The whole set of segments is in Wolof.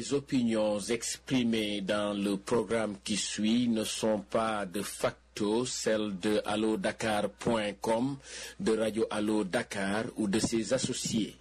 Les opinions exprimées dans le programme qui suit ne sont pas de facto celles de allodakar.com, de Radio Allo Dakar ou de ses associés.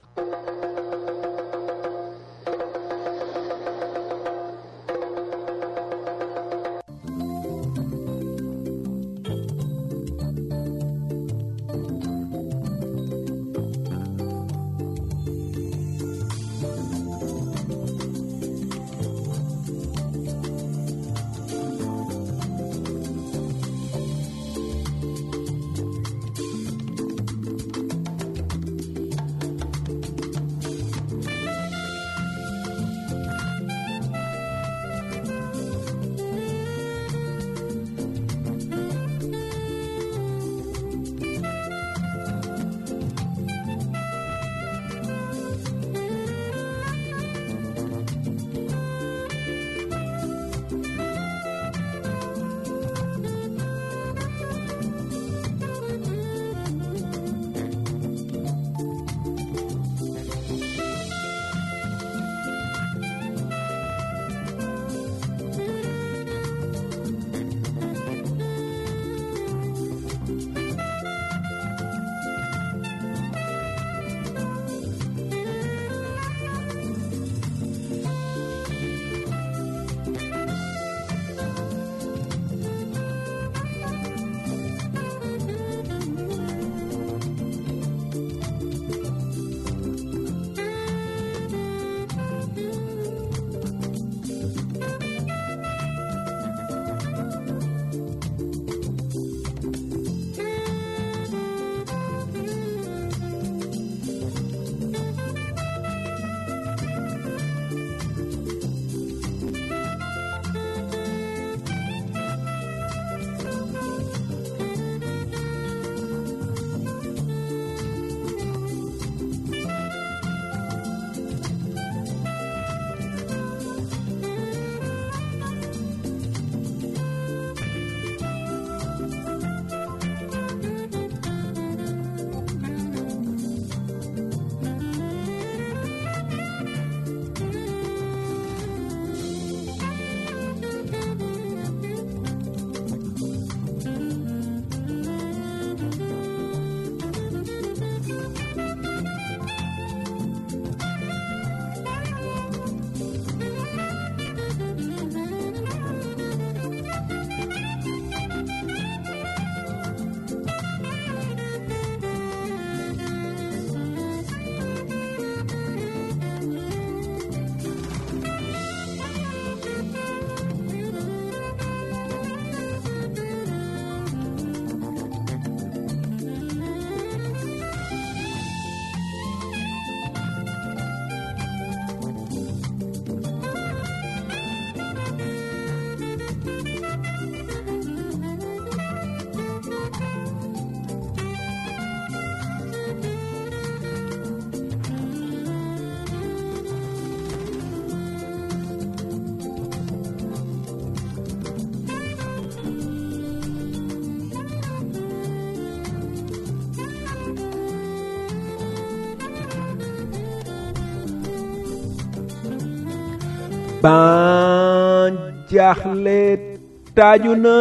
ban jaaxle taaju na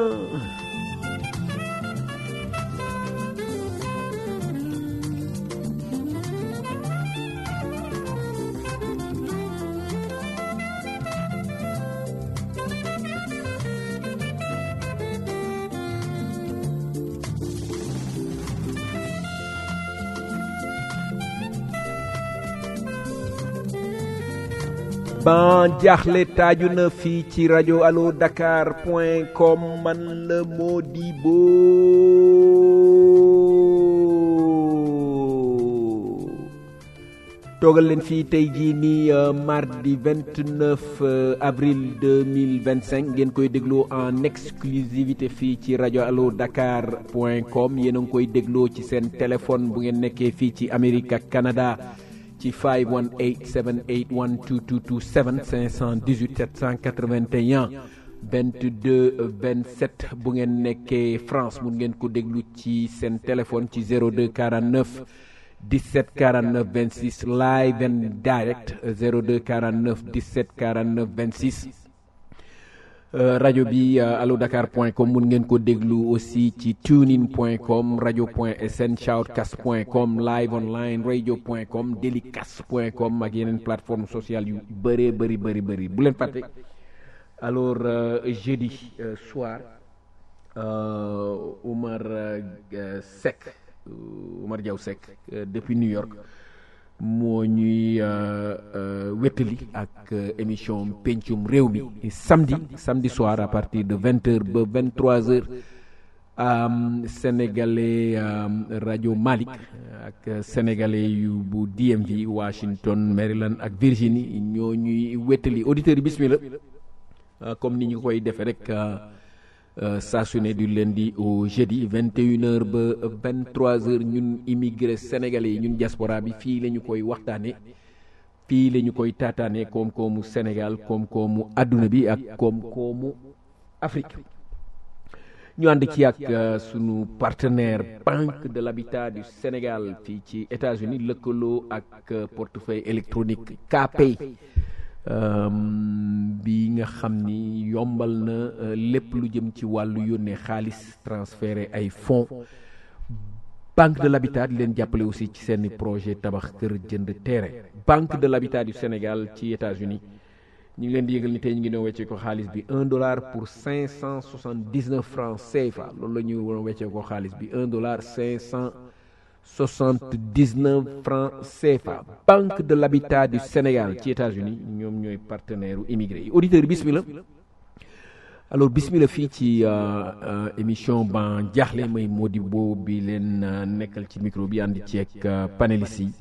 ban jaaxle taaju na fii ci rajo allo dakar point com man la Modibo toogal leen fii tey jii nii mardi 29 avril 2025 ngeen koy dégloo en exclusivité fii ci rajo allo dakar point com yéen a ngi koy dégloo ci seen téléphone bu ngeen nekkee fii ci Amérique ak Canada ci 518 781 2227 518 781 22 27 bu ngeen nekkee France mun ngeen ko déglu ci seen téléphone ci 02 49 17 49 26 live and direct 02 49 17 49 26 rajo bi allo dakar point com mun ngeen ko déglu aussi ci tunein point com rajo point sn shoutcast point com live online radio point com delicast point com ak yeneen plateforme sociale yu bëree bëri bëri bëri bu leen fàtte alors jeudi soir Oumar Seck Oumar Diaw Seck depuis New York moo ñuy wéttali ak émission pencum réew mi samedi samedi soir à partir de vingt heures ba vingt trois heures sénégalais rajo Malick ak sénégalais yu bu DMV Washington Maryland ak Virginie ñoo ñuy wéttali auditeurs yi bismillah comme ni ñu koy defee rek saa su ne du lundi au jeudi vingt et une heures ba vingt trois heures ñun immigré sénégalais yi ñun diaspora bi fii la ñu koy waxtaane fii la ñu koy taataane koom-koomu Sénégal koom-koomu àdduna bi ak koom-koomu Afrique ñu ànd ci ak sunu partenaire Banque de l'Habitat du Sénégal fii ci États-Unis lëkkaloo ak portefeuille électronique KPay bi nga xam ni yombal na lépp lu jëm ci wàllu yónnee xaalis transféré ay fonds banque de l'habitat di leen jàppale aussi ci seeni projet tabax kër jënd terrain banque de l'habitat du Sénégal ci États-Unis ñu ngi leen di yëgal ni tey ñu ngi doon weccee ko xaalis bi un dollar pour cinq cent soixante dix neuf francs CFA loolu la ñu doon weccee ko xaalis bi un dollar cinq cent soixante dix neuf francs CFA banque de l'habitat du Sénégal ci États-Unis ñoom ñooy partenaire u immigré yi auditeurs yi bismillah alors bismillah fii ci émission ban jaaxle may Modibo bi leen nekkal ci micro bi ànd ci ak panélistes yi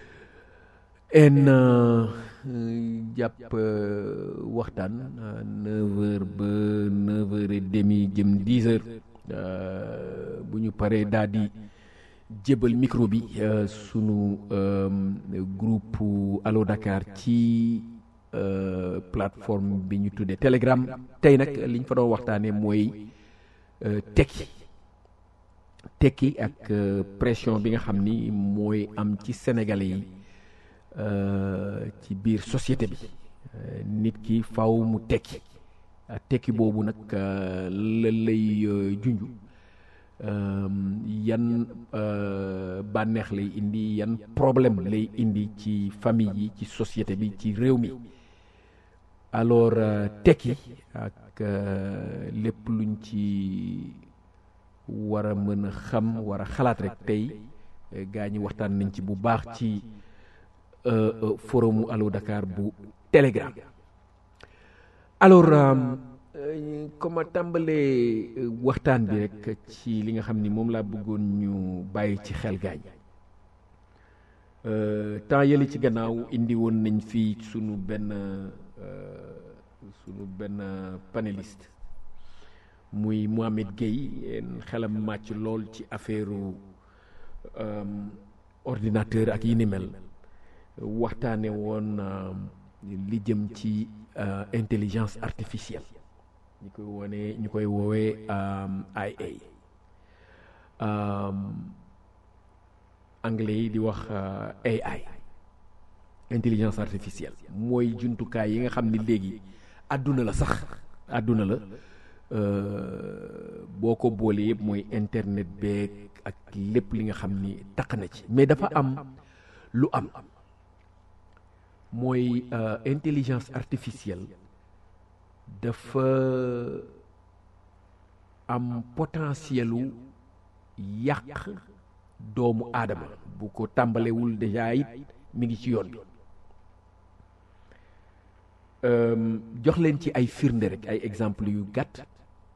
en jàpp waxtaan neuf heures ba neuf heures et demi jëm dix heures bu ñu paree daal di jébal micro bi sunu groupe Allo Dakar ci plateforme bi ñu tuddee Telegram tey nag li ñu fa doon waxtaanee mooy tekki tekki ak pression bi nga xam ni mooy am ci sénégalais yi ci biir société bi nit ki faw mu tekki tekki boobu nag la lay junju yan bànneex lay indi yan problème lay indi ci famille yi ci société bi ci réew mi alors tekki ak lépp luñ ci war a mën a xam war a xalaat rek tey gaa ñi waxtaan nañ ci bu baax ci forumu Allo Dakar bu Telegram alors comme a tàmbalee waxtaan bi rek ci li nga xam ni moom laa bëggoon ñu bàyyi ci xel gaañ temps yële ci gannaaw indi woon nañ fii sunu benn sunu benn panéliste muy Mohamed Gueye xelam màcc lool ci affaire ordinateur ak yi ni mel waxtaane woon li jëm ci intelligence artificielle ñu koy wone ñu koy woowee IA anglais yi di wax AI intelligence artificielle mooy jumtukaay yi nga xam ni léegi àdduna la sax àdduna la boo ko boolee yëpp mooy internet beeg ak lépp li nga xam ni taq na ci mais dafa am lu am mooy intelligence artificielle dafa am potentielu yàq doomu aadama bu ko tàmbalewul déjà it mi ngi ci yoon bi jox leen ci ay firnde rek ay exemple yu gàtt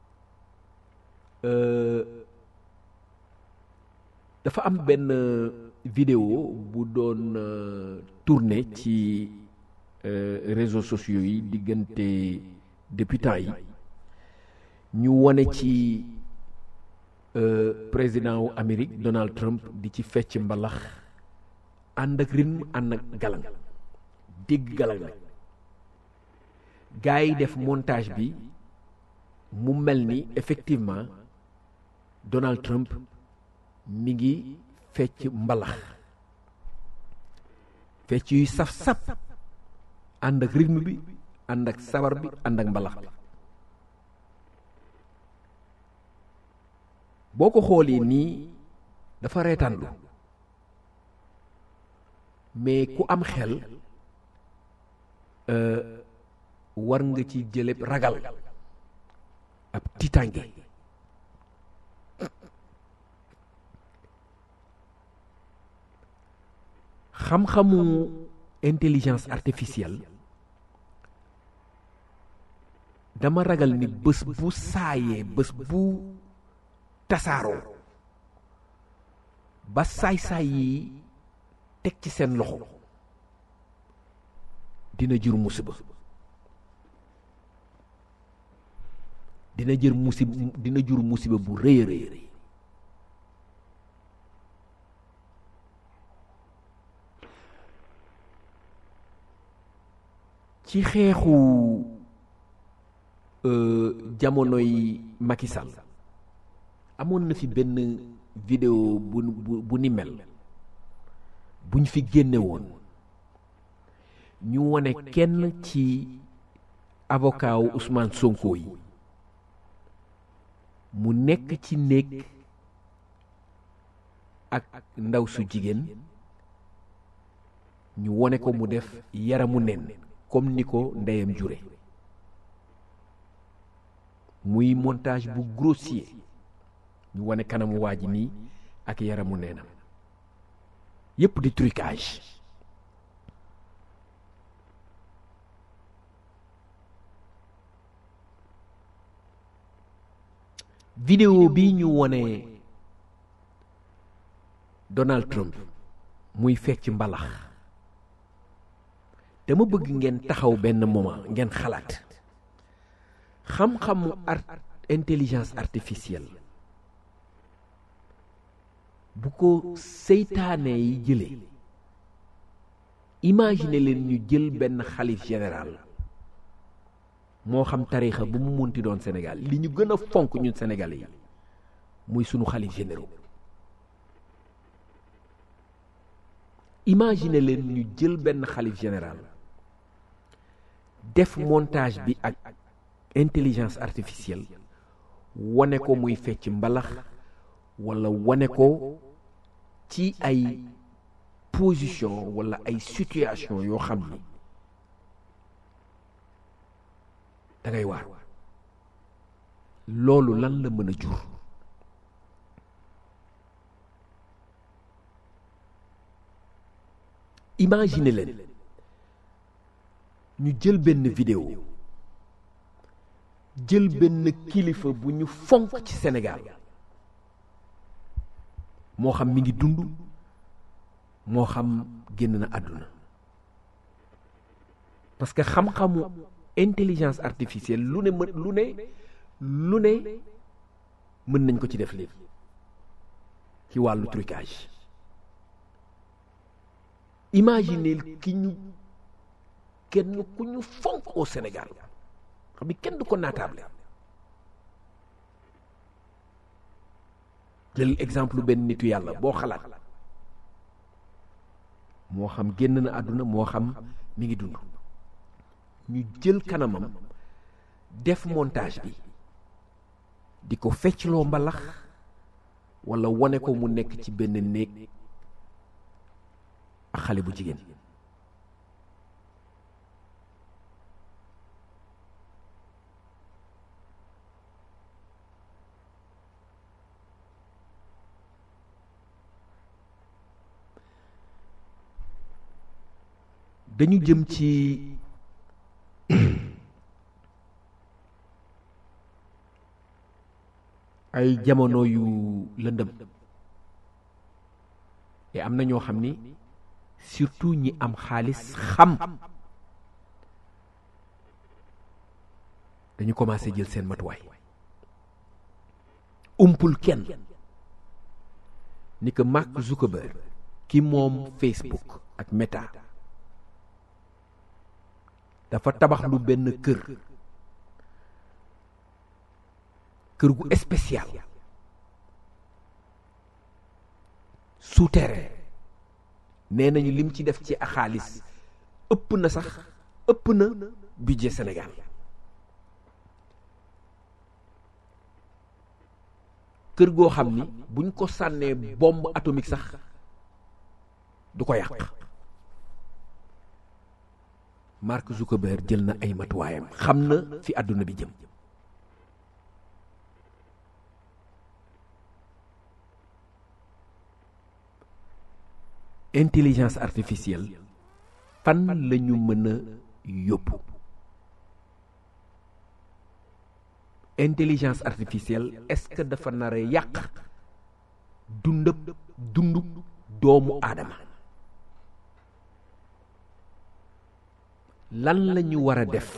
dafa am benn vidéo bu doon tourné ci réseaux sociaux yi diggante depuis temps yi ñu wone ci président wu Amérique Donald Trump di ci fecc mbalax ànd ak rythme ànd ak galang dégg galang nag gars yi def montage bi mu mel ni effectivement Donald Trump mi ngi fecc mbalax fecc yuy saf-saf ànd ak rythme bi ànd ak sabar bi ànd ak mbalax bi boo ko xoolee nii dafa reetaanlu mais ku am xel war nga ci jële ragal ab tiitange xam-xamu intelligence artificielle dama ragal ni bés bu saayee bés bu tasaaroo ba saay-saay yi teg ci seen loxo dina jur musiba dina jër musib dina jur musiba bu rëy a rëy ci xeexu jamonoy Macky Sall amoon na fi benn vidéo bu bu bu ni mel buñ fi génne woon ñu wone kenn ci avocat wu Ousmane Sonko yi mu nekk ci néeg ak ndaw su jigéen ñu wone ko mu def yaramu nen comme ni ko ndeyam jure muy montage bu grossier ñu wone kanamu waa ji nii ak yaramu neenam yépp di trucage vidéo bi ñu wone Donald Trump muy fecc mbalax dama bëgg ngeen taxaw benn moment ngeen xalaat xam-xamu art intelligence artificielle bu ko seytaane yi jëlee imagine leen ñu jël benn xalif général moo xam tarixa bu mu munti doon Sénégal li ñu gën a fonk ñun Sénégalais yi muy sunu xalif généraux imagine leen ñu jël benn xalif général def montage bi ak intelligence artificielle wane ko muy fecc mbalax walla wane ko ci ay position walla ay situation yoo xam ni da ngay waar loolu lan la mën a jur imagine leen ñu jël benn vidéo jël benn kilifa bu ñu fonk ci Sénégal moo xam mi ngi dund moo xam génn na àdduna parce que xam-xamu intelligence artificielle lu ne mën lu ne lu ne mën nañ ko ci def léegi ci wàllu trucage imaginez ki ñu kenn ku ñu fonk au Sénégal xam ni kenn du ko naataable jël exemple benn nitu yàlla boo xalaat moo xam génn na àdduna moo xam mi ngi dund ñu jël kanamam def montage bi di ko feccloo mbalax walla wone ko mu nekk ci benn néeg ak xale bu jigéen dañu jëm ci ay jamono yu lëndëm te am na ñoo xam ni surtout ñi am xaalis xam dañu commencé jël seen matuwaay umpul kenn ni que Mark Zuckerberg ki moom Facebook ak Meta dafa tabax lu benn kër kër gu spécial souterrain nee nañu lim ci def ci xaalis ëpp na sax ëpp na budget Sénégal kër goo xam ni buñ ko sànnee bombe atomique sax du ko yàq Mark Zuckerberg jël na ay matuwaayam xam na fi àdduna bi jëm intelligence artificielle fan la ñu mën a yóbbu intelligence artificielle est-ce que dafa nar a yàq dundëb dundu doomu aadama lan la ñu war a def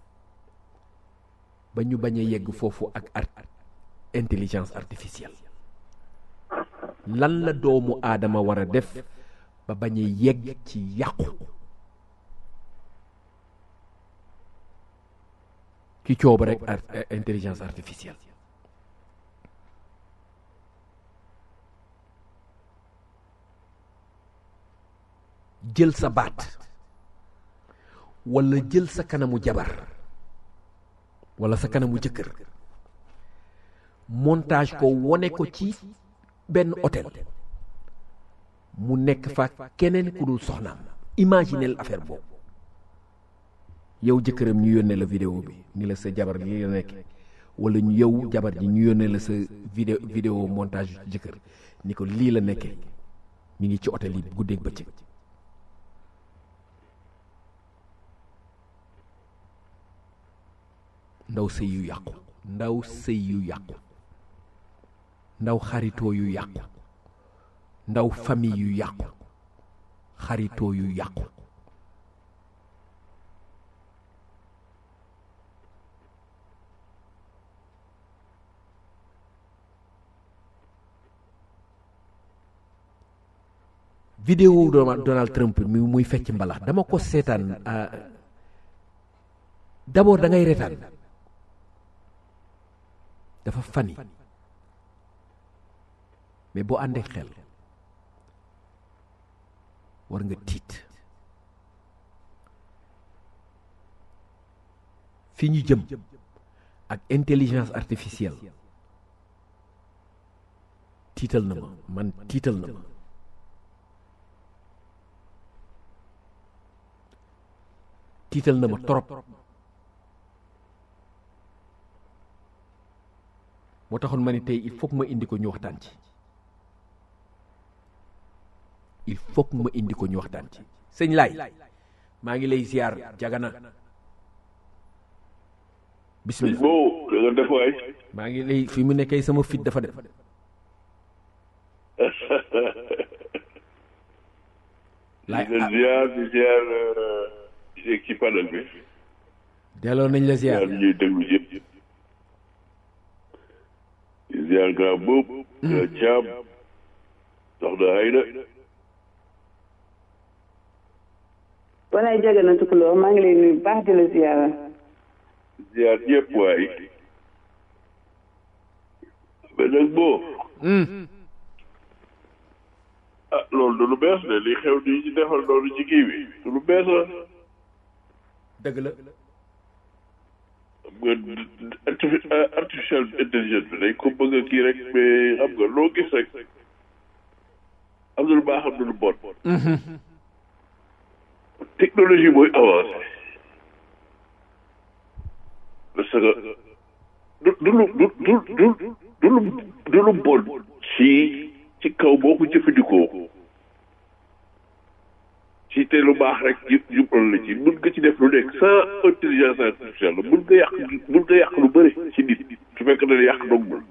ba ñu bañ a yegg foofu ak art intelligence artificielle lan la doomu aadama war a def ba bañ a yegg ci yàqu ci coob rek intelligence artificielle jël sa baat walla jël sa kanamu jabar walla sa kanamu jëkkër montage ko wone ko ci benn hôtel mu nekk fa keneen ku dul soxnaam imaginel affaire boobu yow jëkkëram ñu yónnee la vidéo bi ni la sa jabar li la nekk walla ñu yow jabar ji ñu yónnee la sa vidéo vidéo montage jëkkër ni ko lii la nekkee mi ngi ci hôtel yi guddeeg bëccëg ndaw sëy yu yàqu ndaw sëy yu yàqu ndaw xaritoo yu yàqu ndaw famille yu yàqu xaritoo yu yàqu vidéo Donald Trump mi muy fecc mbalax dama ko seetaan d'abord da ngay retaan dafa fani mais boo àndee xel war nga tiit fi ñu jëm ak intelligence artificielle tiital na ma man tiital na ma tiital na ma trop moo taxoon ma ni tey il faut que ma indi ko ñu waxtaan ci il faut que ma indi ko ñu waxtaan ci sëñ laay maa ngi lay ziar jagana bismillah boo da nga def waay maa ngi lay fi mu nekkee sama fit dafa dem laay di ziar di ziar di ci panel bi delloo nañ la ziar ziar ñuy déglu yëpp di ziar grand boobu grand caam soxna Ayda walaay jaga na tukuloo maa ngi lay nuyu baax di la ziyaara ziar ñëpp waay mais nag boo ah loolu du lu bees de li xew di ci defal loolu ci kii bi du lu bees la dëgg la xam nga artificial intelligence bi dañ ko bëgg a kii rek mais xam nga loo gis rek am na lu baax am na lu bon technologie mooy avancé parce que du du lu du du du du lu du lu bon ci ci kaw boo ko jëfandikoo ci te lu baax rek jub jubal la ci mun nga ci def lu nekk sans intelligence artificielle mun nga yàq mun nga yàq lu bëri ci nit su fekk ne yàq dongul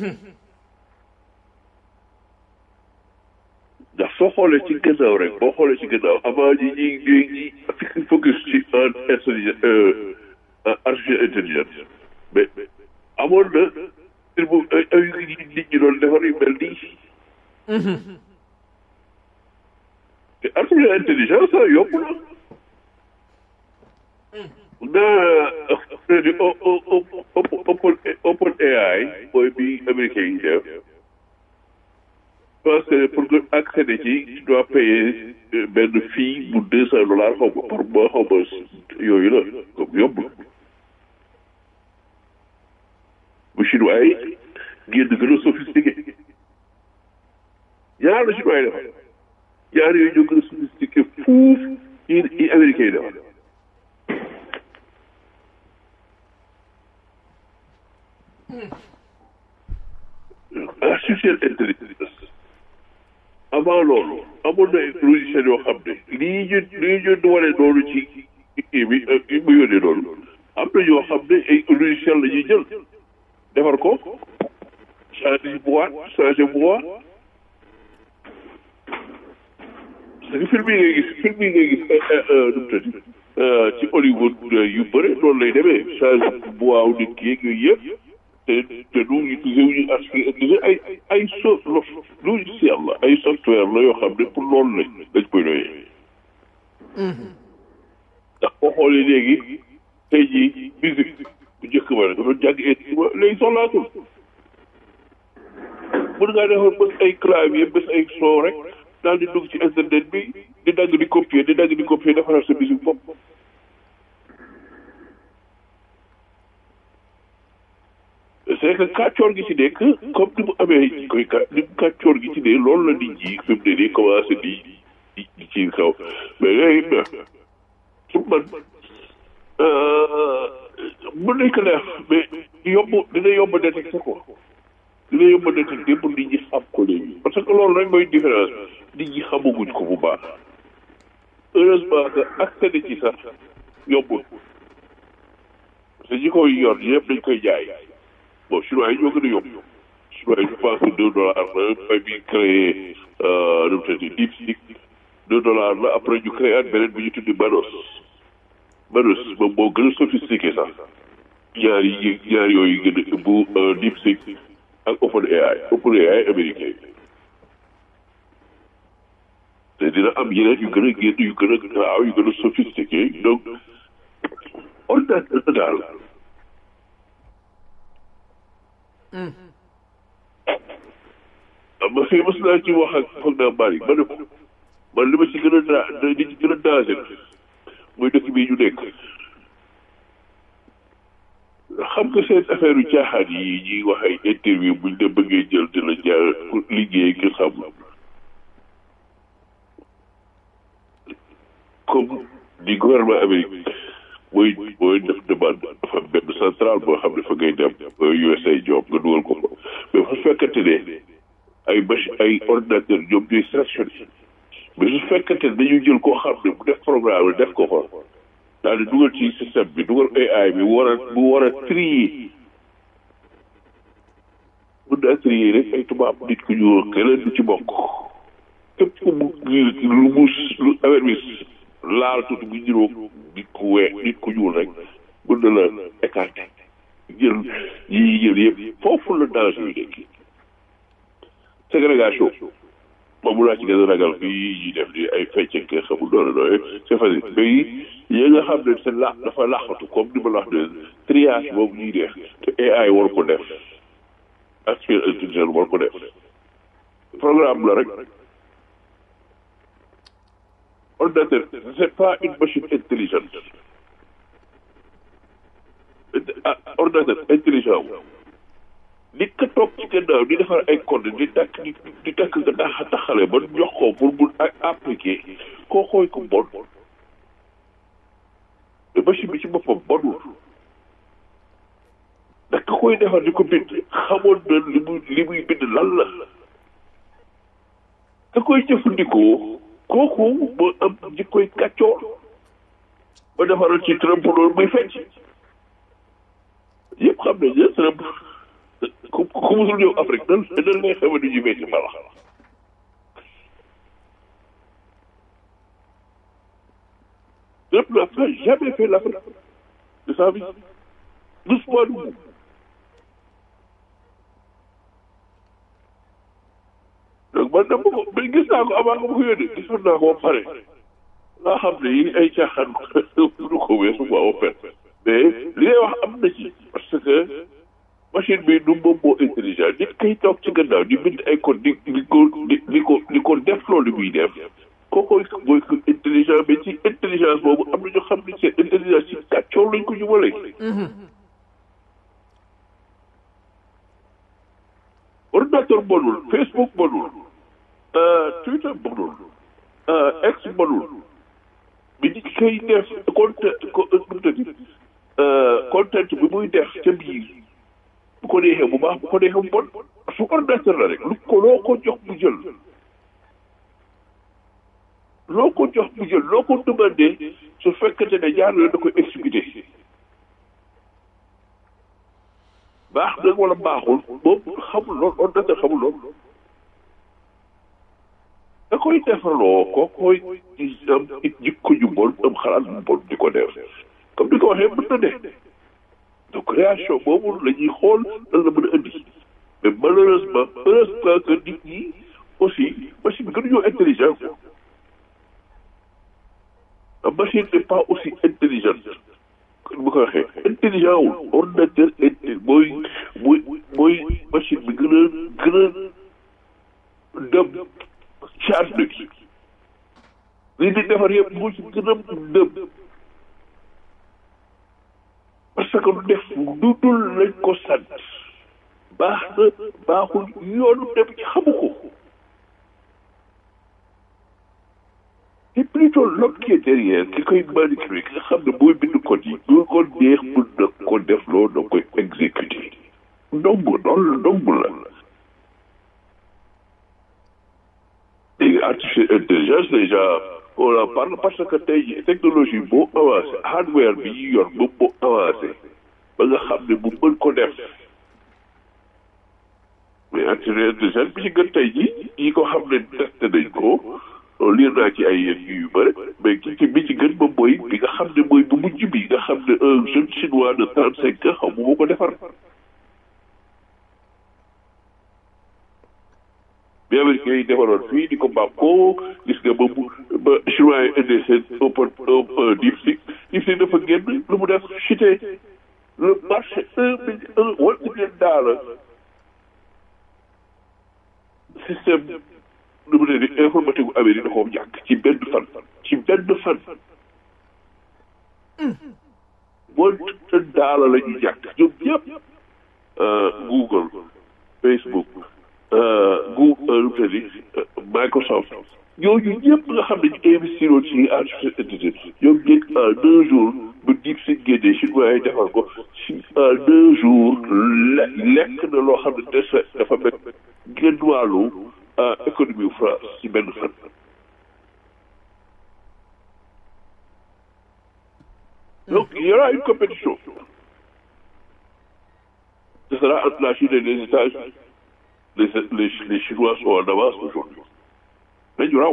ndax soo xoolee ci gannaaw rek boo xoolee ci gannaaw avant ñi ñi ñi ñi focus ci en intelligence artificielle intelligence mais amoon na il bu ay ay nit ñi doon defar yu mel nii te artificielle intelligence ah yomb na naa di open open AI mooy bi américain yi def pense que pour nga accéder ci tu dois payer benn fii bu deux cent dollars xaw ma par mois xaw ma yooyu la comme yombul bu chinois yi génn gën a sophistiqué ñaar la chinois yi defar ñaar yooyu ñoo gën a sophistiqué fuuf yi yi américains yi defar artificielle intelligence avant loolu amoon na logiciel yoo xam ne lii ñu lii ñu wane noonu ci kii bi kii bu yónnee noonu am na yoo xam ne ay logiciel la ñuy jël defar ko changer boîte changer boîte parce que film yi ngay gis film yi ngay gis nu mu tëdd ci Hollywood yu bëri noonu lay demee changer boîte wu nit ki yeeg yooyu yëpp te te du utilisé wu ñu utilisé ay ay so logiciel la ay software la yoo xam ne pour loolu lañ dañ koy doyee. ndax boo xoolee léegi tey jii musique bu njëkk ba dafa jàng instrument léegi soxlaatul. mën ngaa defar bés ay clavier bés ay son rek daal di dugg ci internet bi di dagg di copier di dagg di copier defaral sa musique bopp. c'est que kàccoor gi ci nekk comme ni mu amee koy ka ni mu kàccoor gi ci ne loolu la nit ñi fi mu ne nii commencé di di di ci kaw mais yooyu pour man mën nañ ko def mais yomb dina yomb détecté ko dina yomb détecté pour nit ñi xam ko léegi parce que loolu rek mooy différence nit ñi xamaguñ ko bu baax heureusement que accéder ci sax yombul parce que ñi koy yor yëpp dañ koy jaay bon chinois yi ñoo gën a yomb chinois yi je pense que deux dollars la fay bi créé nu mu tëddee DeepSeek deux dollars la après ñu créé at beneen bi ñu tuddi Manos Manos moom moo gën a sophistiqué sax ñaar yi ñaar yooyu gën a bu DeepSeek ak OpenAI OpenAI américain te dina am yeneen yu gën a génn yu gën a gaaw yu gën a sophistiqué donc ordinateur daal ma fii mos naa ci wax ak foog naa Malick ma ne ko man li ma ci gën a daa li ci gën a danger muy dëkk bii ñu nekk xam nga seen affaire yu caaxaan yi ñuy wax ay interview buñ la bëggee jël di la jaar pour liggéey nga xam comme di gouvernement Amérique mooy mooy def demande dafa benn centrale boo xam ne fa ngay dem USA job nga dugal ko fa mais su fekkante ne ay machine ay ordinateur ñoom ñooy sélectionné mais su fekkante ne dañu jël koo xam ne bu def programme def ko fa daal di dugal ci système bi dugal AI bi war a bu war a trier mën naa trier rek ay tubaab nit ku ñuul keneen du ci bokk képp ku mu lu mu lu affaire bi laal tuuti bu juróom nit ku wee nit ku ñuul rek mën na la écarté jël yi jël yëpp foofu la danger yi nekk ségrégation moom laa ci gën a ragal fii ñuy def ni ay fecce ke xamul doole doole c'est facile mais yi nga xam ne c'est la dafa laxatu comme ni ma la wax ne triage boobu ñuy def te AI war ko def artificielle intelligence war ko def programme la rek ordinateur c'est pas une machine intelligente ordinateur intelligent wu nit ka toog ci gannaaw di defar ay code di takk di di takk nga tax taxale ba jox ko pour mu appliquer koo xooy ko bon mais machine bi ci boppam bonul ndax ka koy defar di ko bind xamoon na li muy li muy bind lan la ka koy jëfandikoo kooku moo am jikkoy kàccoor ba defaral ci Trump loolu muy fecc yëpp xam nañ ne Trump ku ku musul ñëw Afrique nan nan lay xamee du ñu fecc mbalax Trump n'a pas jamais fait l'Afrique de sa vie doucement du donc man dama ko mais gis naa ko avant nga ma ko yónnee gisoon naa ko ba pare laa xam ne yi ay caaxaan du ko weesu quoi au fait mais li ngay wax am na ci parce que machine bi du moom moo intelligent nit kay toog ci gannaaw di bind ay code di di ko di di ko di ko def loolu muy def kooku mooy ko intelligent mais ci intelligence boobu am na ñoo xam ne seen intelligence ci kàccoor lañ ko jubale ordinateur bonul Facebook bonul Twitter bonul X bonul bi nit koy def content content bi muy def ca biir bu ko neexee bu baax bu ko neexee bu bon su ordinateur la rek lu ko loo ko jox bu jël loo ko jox bu jël loo ko demandé su fekkente ne jaar la da koy exécuté baax na wala baaxul moom xamul lool ordinateur xamul lool da koy defarloo ko koy am it jikko ju bon am xalaat bu bon di ko def comme ni ko waxee mën na ne donc création boobu la ñuy xool lan la mën a indi mais malheureusement heureusement que nit ñi aussi machine bi gënuñoo intelligent quoi la machine n'est pas aussi intelligente comme bu ko waxee intelligent wul ordinateur intelli mooy mooy mooy machine bi gën a gën a dem charge de kii li di defar yëpp moo ci gën a dem parce que lu def du dul lañ ko sant baax na baaxul yoonu dem ci xamu ko c'est plutôt l'homme qui est derrière ki koy manipuler ki nga xam ne mooy bind code yi lu ko neex mën na ko def loolu da koy exécuter ndong loolu ndong la léegi artificielle intelligence déjà on en parle parce que tey jii technologie boo avancé hardware bi ñu yor moom moo avancé ba nga xam ne bu mën ko def mais artificielle intelligence bi ci gën tey jii yi ko xam ne testé nañ ko liir naa ci ay yéen yu bëri mais ki ci bi ci gën moom mooy bi nga xam ne mooy bu mujj bi nga xam ne un jeune chinois de trente cinq ans xaw ma moo ko defar bi américain yi defaroon fii di ko bàpp ko gis nga ba mu ba chinois yi indee seen open DeepSeek DeepSeek dafa génn lu mu def chuté le marché un million un one million dollar système nu mu ne ni informatique bu Amérique da koo ñàkk ci benn fan ci benn fan one million dollar la ñu ñàkk ñoom ñëpp Google Facebook Google lu mu ne Microsoft ñooñu ñëpp nga xam ne ñu investir woon ci artificielle intelligence ñoom ñëpp en deux jours ba diib si génnee chinois yi defar ko si en deux jours lekk na loo xam ne des dafa mel genn wàllu économie France ci benn fan. donc il y aura une compétition. ce sera entre la Chine et les États-Unis. Les, les, les Chinois sont en avance aujourd'hui. Mais du raw.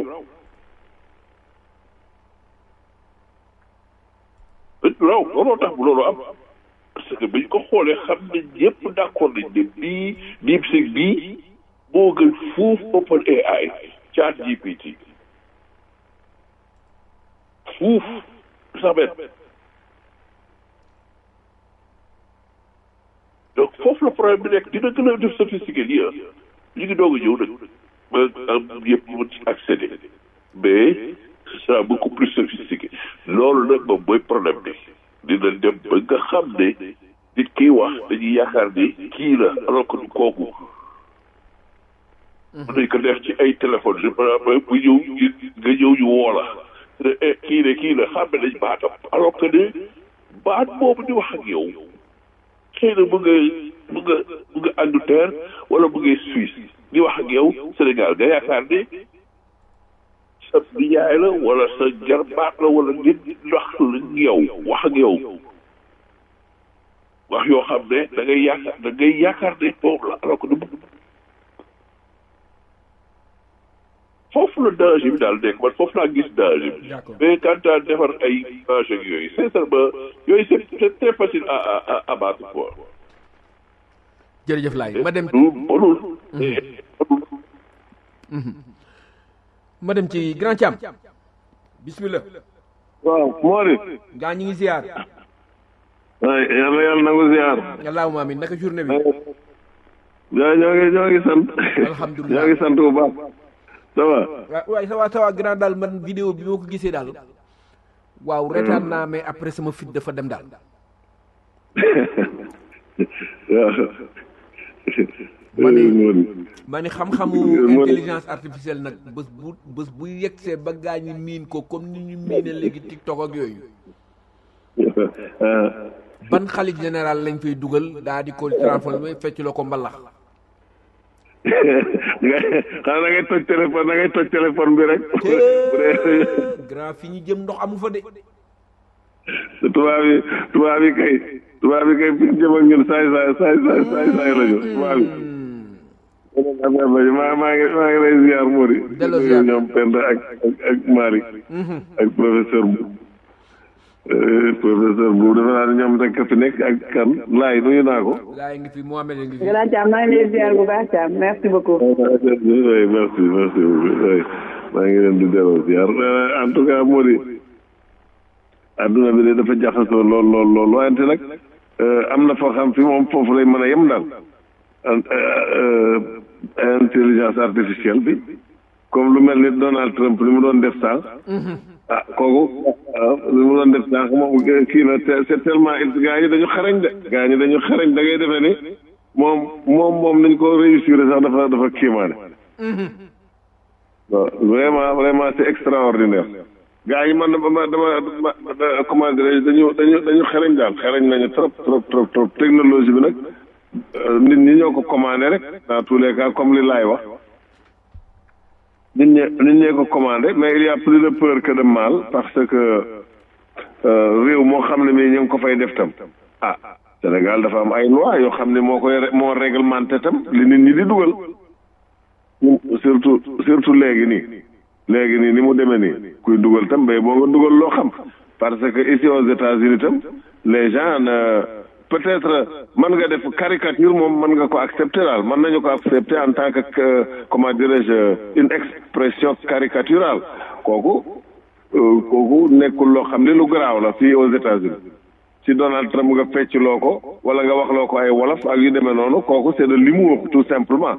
Mais du raw looloo tax loolu am parce que bañ ko xoolee xam ne ñëpp d'accord nañ ne bii DeepSeek bii moo gën fuuf OpenAI Chat GPT fuuf sax benn donc foofu la problème bi nekk dina gën a def sophistiqué lii ah ñu ngi doog a ñëw nag ba am yëpp mën ci accéder mais ce sera beaucoup plus sophistiqué loolu nag moom mooy problème bi dina dem ba nga xam ne nit kiy wax dañuy yaakaar ni kii la alors que du kooku mën nañ ko def ci ay téléphone je me bu ñëw nga ñëw ñu woo la kii ne kii la xam ne dañ baatam alors que ne baat boobu di wax ak yow xëy na mu nga mu nga mu nga Angleterre wala mu nga Suisse di wax ak yow Sénégal nga yaakaar ne sa nijaay la wala sa jarbaat la wala nit wax la yow wax ak yow wax yoo xam ne da ngay yaakaar da ngay yaakaar ne moom la alors que du foofu la danger bi daal nekk man foofu laa gis danger bi mais quant à defar ay image ak yooyu sincèrement yooyu c'est c'est très facile à à à abattre quoi. jërëjëf laay ma dem du bonul. ma dem ci grand Thiam bismillah waaw Mori gaa ñi ngi ziar ay yàlla yàlla nangu ziar allahumma amin naka journée bi ñoo ñoo ngi ñoo ngi sant Alhamdulillah. ñoo ngi sant bu baax ça va waaw waaye ça va ça va grand daal man vidéo bi ma ko gisee daal waaw retaan naa mais après sama fit dafa dem daal waaw Ma ne- Moon. ma ni xam-xamu intelligence artificielle nag bés bu bés bu yegsee ba gaa ñi miin ko comme ni ñu miine léegi TikTok ak yooyu ah ban xalit général lañ fay dugal daa di ko transformé fecc la ko mbalax nga xanaa da ngay toj téléphone da ngay toj téléphone bi rek bu dee grand fi ñu jëm ndox amu fa de tubaab yi tubaab yi kay tubaab yi kay fi ñu jëm ak ñun saay saay saay saay saay saay lañu tubaab yi affaire lañu maa maa ngi maa ngi lay ziar Mori Delloo ziar. ñoom Penda ak ak ak Malick ak professeur bu Euh, professeur bu defe naa ne ñoom rek a fi nekk ak kan laay nuyu naa ko laay ngi fi Mohamed a ngi fi grand Thiam maa ngi lay ziar bu baax Thiam merci beaucoup. oui merci merci beaucoup oui maa ngi leen di delloo ziar Euh, en tout cas Mori adduna bi de dafa jaxasoo lool lool lool wante nag euh, am na foo xam fi moom foofu lay mën a yem daal Euh, euh, intelligence artificielle bi comme lu mel ni Donald Trump li mu doon def sànq ah kooku ah li mu doon def sànq moom kii na te c'est tellement il gaa ñi dañu xarañ de gaa ñi dañu xarañ da ngay defee ni moom moom moom nañ ko réussir sax dafa dafa kiimaane waaw vraiment vraiment c'est extraordinaire gaa yi man dama dama dama comment dirais dañu dañu dañu xarañ daal xarañ nañu trop trop trop trop technologie bi nag euh, nit ñi ñoo ko commandé rek dans tous les cas comme li laay wax nit ñi nit ñee ko commandé mais il y a plus de peur que de mal parce que euh, réew moo xam ne mii ñu ngi ko fay def tam ah Sénégal dafa am ay loi yoo xam ne moo koy ré- moo réglementé tam li nit ñi di dugal surtout surtout léegi nii léegi nii ni mu demee nii kuy dugal tam mais boo nga dugal loo xam parce que ici aux États-Unis tam les gens ne peut-être mën nga def caricature moom mën nga ko accepter daal mën nañu ko accepter en tant que que, comment dirais-je une expression caricaturale kooku euh, kooku nekkul loo xam ne lu garaaw la fii aux États-Unis si Donald Trump nga fecc loo ko wala nga wax loo ko ay wolof ak yu demee noonu kooku c'est de l'humour tout simplement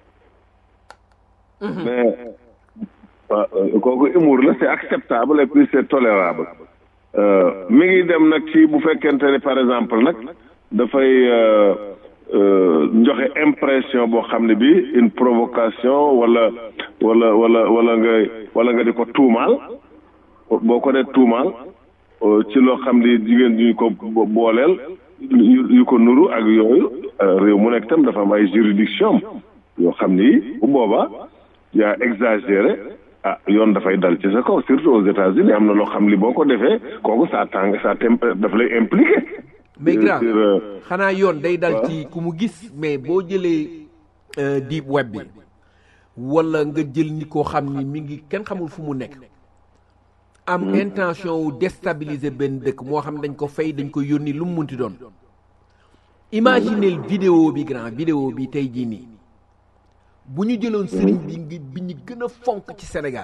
mais waaw euh, kooku humour la c'est acceptable et puis c'est tolérable Euh, mi ngi dem nag ci bu fekkente ne par exemple nag dafay euh, euh, joxe impression boo xam ne bi une provocation wala wala wala wala nga wala nga di ko tuumaal boo ko dee tuumaal euh, ci loo xam ni jigéen ñu ko bo- booleel yu yu ko nuru ak yooyu euh, réew mu nekk tam dafa am ay juridiction yoo xam ni bu boobaa yaa exagéré ah yoon dafay dal ci sa kaw surtout aux États-Unis am na loo xam li boo ko defee kooku ça tàng ça tem daf lay impliqué. mais Sur, grand euh, xanaa yoon day dal waaw. ci ku mu gis mais boo jëlee euh, deep web bi wala nga jël ni koo xam ni mi ngi kenn xamul fu mu nekk am intention wu déstabiliser benn dëkk moo xam dañ ko fay dañ ko yónni lu mu munti doon imaginez vidéo bi grand vidéo bi tey jii nii bu ñu jëloon sëriñ bi ngi bi ñu gën a fonk ci Sénégal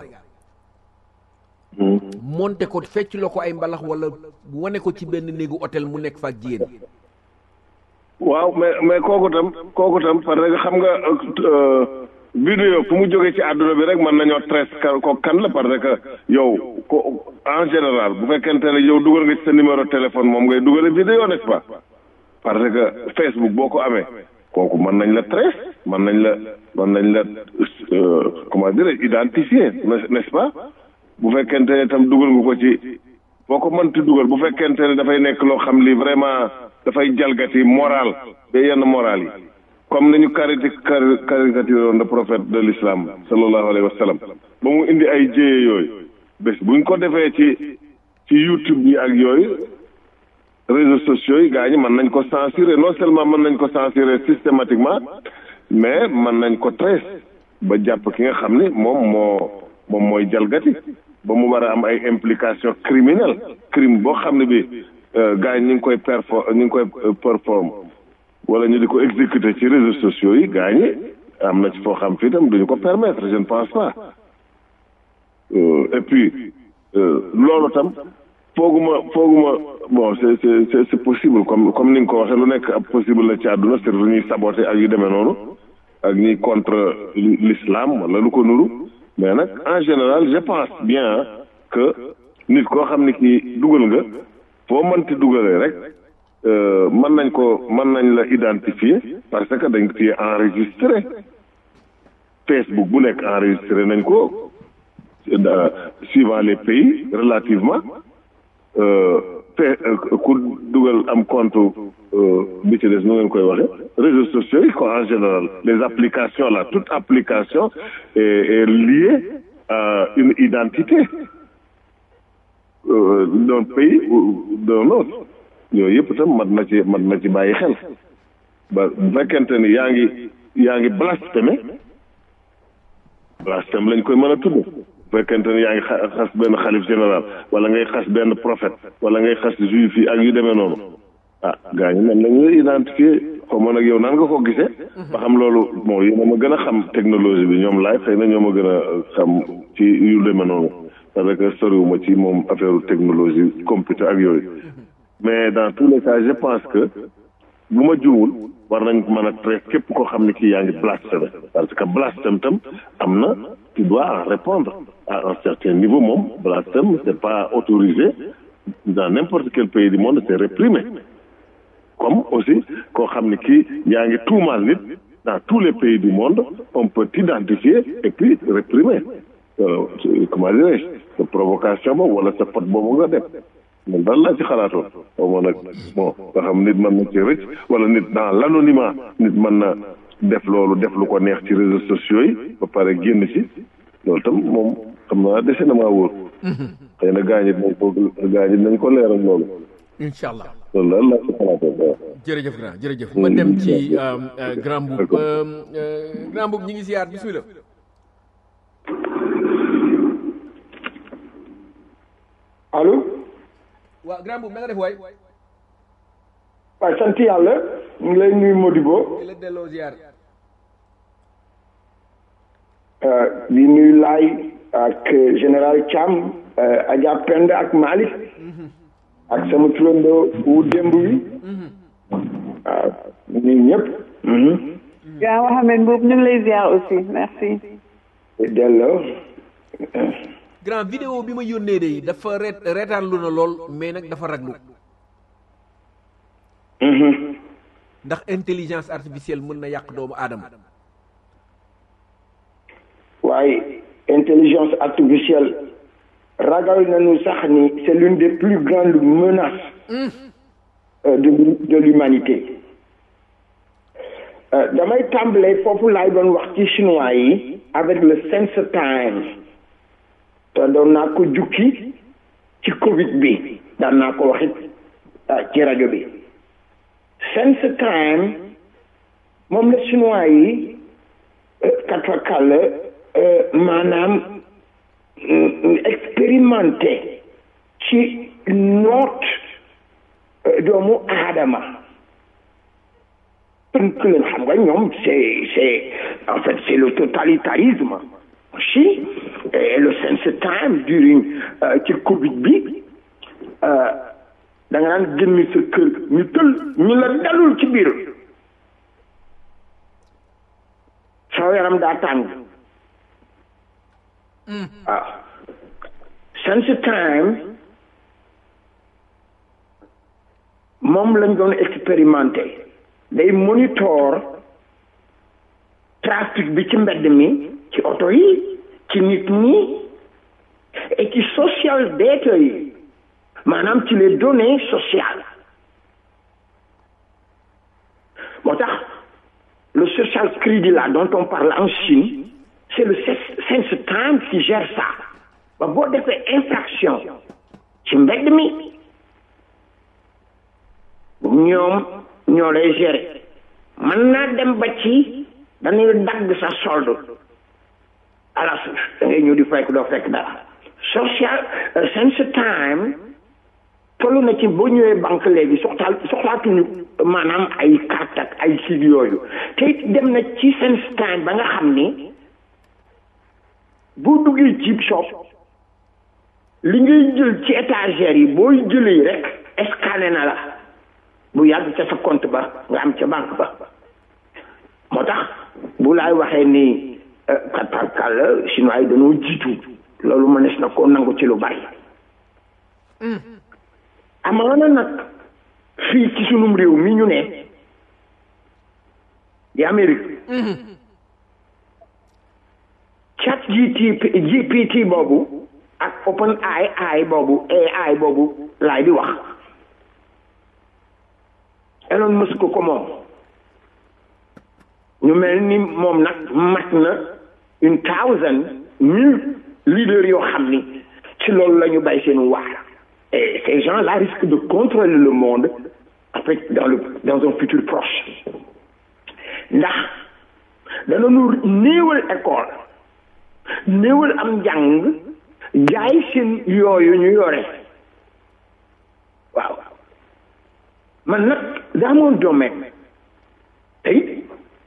monté ko fecc la ko ay mbalax wala wane ko ci benn néegu hôtel mu nekk fa ak jigéen waaw mais mais kooku tam kooku tam parce que xam nga euh, vidéo fu mu jógee ci àdduna bi rek mën nañoo trace ka- ko kan la parce que yow ko en général bu fekkente ne yow dugal nga ci sa numéro téléphone moom ngay dugale vidéo n'est-ce pas parce que Facebook boo ko amee kooku mën nañ la trace mën nañ la mën nañ la euh, comment dire identifier n'est- n'est-ce pas bu fekkente ne tam dugal nga ko ci boo ko mënti dugal bu fekkente ne dafay nekk loo xam li vraiment dafay jalgati moral ba yenn moral yi comme nañu kariti cari caricature woon le prophète de l'islam sallallahu alayhi wa sallam ba mu indi ay jéye yooyu bés buñ ko defee ci ci YouTube yi ak yooyu réseaux sociaux yi gaa ñi mën nañ ko censurer non seulement mën nañ ko censurer systématiquement mais mën nañ ko trace ba jàpp ki nga xam ni moom moo moom mooy jalgati ba mu war a am ay implication criminelle crime boo xam ne bi gaa ñi ñu ngi koy perfor ñu ngi koy perform wala ñu di ko exécuter ci réseaux sociaux yi gaa ñi am na ci foo xam fii tam duñu ko permettre je ne pense pas Euh, et puis euh, loolu tam fooguma fooguma bon c'est c'est c'est possible comme comme ni nga ko waxee lu nekk ab possible la ci àdduna surtout ñuy saboté ak yu demee noonu ak ñuy contre l'islam wala lu ko nuru mais nag en général je pense bien que nit koo xam ni kii dugal nga foo mënti dugalee rek mën nañ ko mën nañ la identifier parce que dañ ci enregistré Facebook bu nekk enregistré nañ ko suivant les pays relativement fe ku dugal am compte bi ci des nu ngeen koy waxee réseaux sociaux yi quoi en général les applications là toute application est, est liée à une identité euh, d'un pays ou d'un autre yooyu yëpp itam mat na ci mat na ci bàyyi xel ba bu fekkente ni yaa ngi yaa ngi blasphémé blasphème lañ koy mën a tudd bu fekkente ni yaa ngi xas benn xalif général wala ngay xas benn prophète wala ngay xas juif yi ak yu demee noonu ah gaa ñi man lañu lay identifier xaw ma nag yow nan nga ko gisee ba xam loolu bon yéen a ma gën a xam technologie bi ñoom laay xëy na ñoo ma gën a xam ci yu demee noonu parce que soriwuma ci moom affaire technologie computer ak yooyu mais dans tous les cas je pense que bu ma juumul war nañ mën a traiter képp koo xam ne kii yaa ngi blasphème parce que blasphème tam am na tu dois en répondre à un certain niveau moom blasphème c'est pas autorisé dans n'importe quel pays du monde c'est réprimé comme aussi koo xam ne kii yaa ngi tuumaal nit dans tous les pays du monde on peut t'identifier et puis réprimer euh, comment dirais-je provocation boobu wala sa pot boobu nga def man daal laa ci xalaatoon xaw ma nag bon nga xam nit mën na ci rëcc wala nit dans l'anonymat nit mën na def loolu def lu ko neex ci réseaux sociaux yi ba pare génn ci loolu tam moom xam naa dese na maa wóor xëy na gaañit nañ ko gaañit nañ ko leeral loolu incha allah loolu daal laa ci xalaatoon waaw jërëjëf grand jërëjëf ma dem ci grand boub grand boub ñi ngi siyaar bismillah allo waaw grand boub na nga def waay waaw sant yàlla ñu ngi lay nuyu Modibo di la delloo ziar di nuyu Laay ak général Thiam Adja Penda ak Malick ak sama turandoo wu démb wi waaw nuyu ñëpp yaa Mohamed Mbuub ñu ngi lay ziar aussi merci delloo grand vidéo bi ma yónnee de dafa reet reetaan lu na lool mais nag dafa raglu ndax intelligence artificielle mën na yàq doomu aadama waaye intelligence artificielle ragal nañu sax ni c'est l'une des plus grandes menaces euh, de de l'humanité euh, damay tàmbalee foofu laay doon wax ci chinois yi avec le Sense Time te doon naa ko jukki ci Covid bi daan naa ko waxit ci rajo bi Sense Time moom la chinois yi katfakal maanaam expérimenté ci noot doomu aadama tënk leen xam nga ñoom c'est c'est en fait c'est le totalitarisme aussi et le Sense Time during ci Covid bi da nga naan génn sa kër ñu tël ñu la dalul ci biir soo yaram daa tàng waaw Sense Time moom lañ doon expérimenté day monitor trafic bi ci mbedd mi ci oto yi ci nit ñi et ci social data yi maanaam ci les données sociales moo tax le social crédit là dont on parle en Chine c'est le Sense Time qui gère ça ba boo defee infraction ci mbedd mi ñoom ñoo lay gérer mën naa dem ba ci dañuy dagg sa solde à la suuf da ngay ñëw di fekk doo fekk dara social Sense Time tollu na ci boo ñëwee banque léegi soxlaal soxlaatuñu maanaam ay carte ak ay kii yooyu te it dem na ci Sense Time ba nga xam ni boo duggee ci shop li ngay jël ci étagère yi booy jëlee rek scanné na la bu yàgg ca sa compte ba nga am ca banque ba moo tax bu laay waxee ni katarkal chinois yi dañoo jiitu loolu mënees na koo nangu ci lu bari amaana nag fii ci sunum réew mi ñu ne di Amérique chat GTP GPT boobu ak open AI boobu AI boobu laay di wax Elon Musk ko moom ñu mel ni moom nag mat na une thousand mille leaders yoo xam ni ci loolu la ñu bay seen waar et ces gens-là risquent de contrôler le monde en fait dans le dans un futur proche ndax danañu néewal école néewal am njàng jaay seen yooyu ñu yore waaw man nag dans mon domaine tey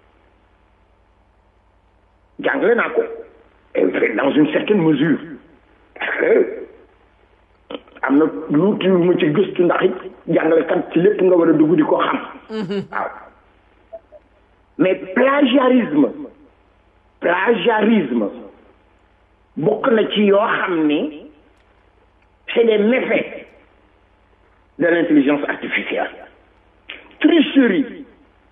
jàngale naa ko dans une certaine mesure parce que am na lu tuuti mu ci gëstu ndax it jàngalekat ci lépp nga war a dugg di ko xam waaw mais plagiarisme plagiarisme bokk na ci yoo xam ni c'est des méfaits de l'intelligence artificielle tricherie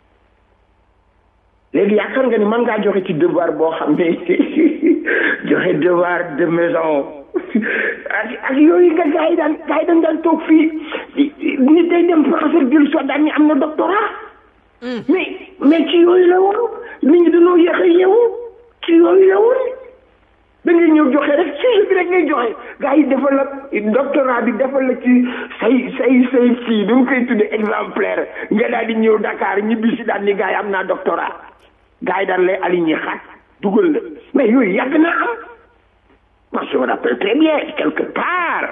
léegi yaakaar nga ni mën ngaa joxe ci devoir boo xam ne joxe devoir de maison ak ak yooyu nga gars yi daan gars yi dañ daan toog fii nit day dem français jël soo daan ni am na doctorat mais mais ci yooyu la woon nit ñi dañoo yéex a yeewu ci yooyu la woon da ngay ñëw joxe rek sujet bi rek ngay joxe gars yi defal la doctorat bi defal la ci say say say fii du koy tuddee exemplaire nga daal di ñëw Dakar ñibbi si daal ni gars yi am naa doctorat gars yi daan lay aligné xaat dugal la mais yooyu yàgg naa am moi je me rappelle très bien quelque part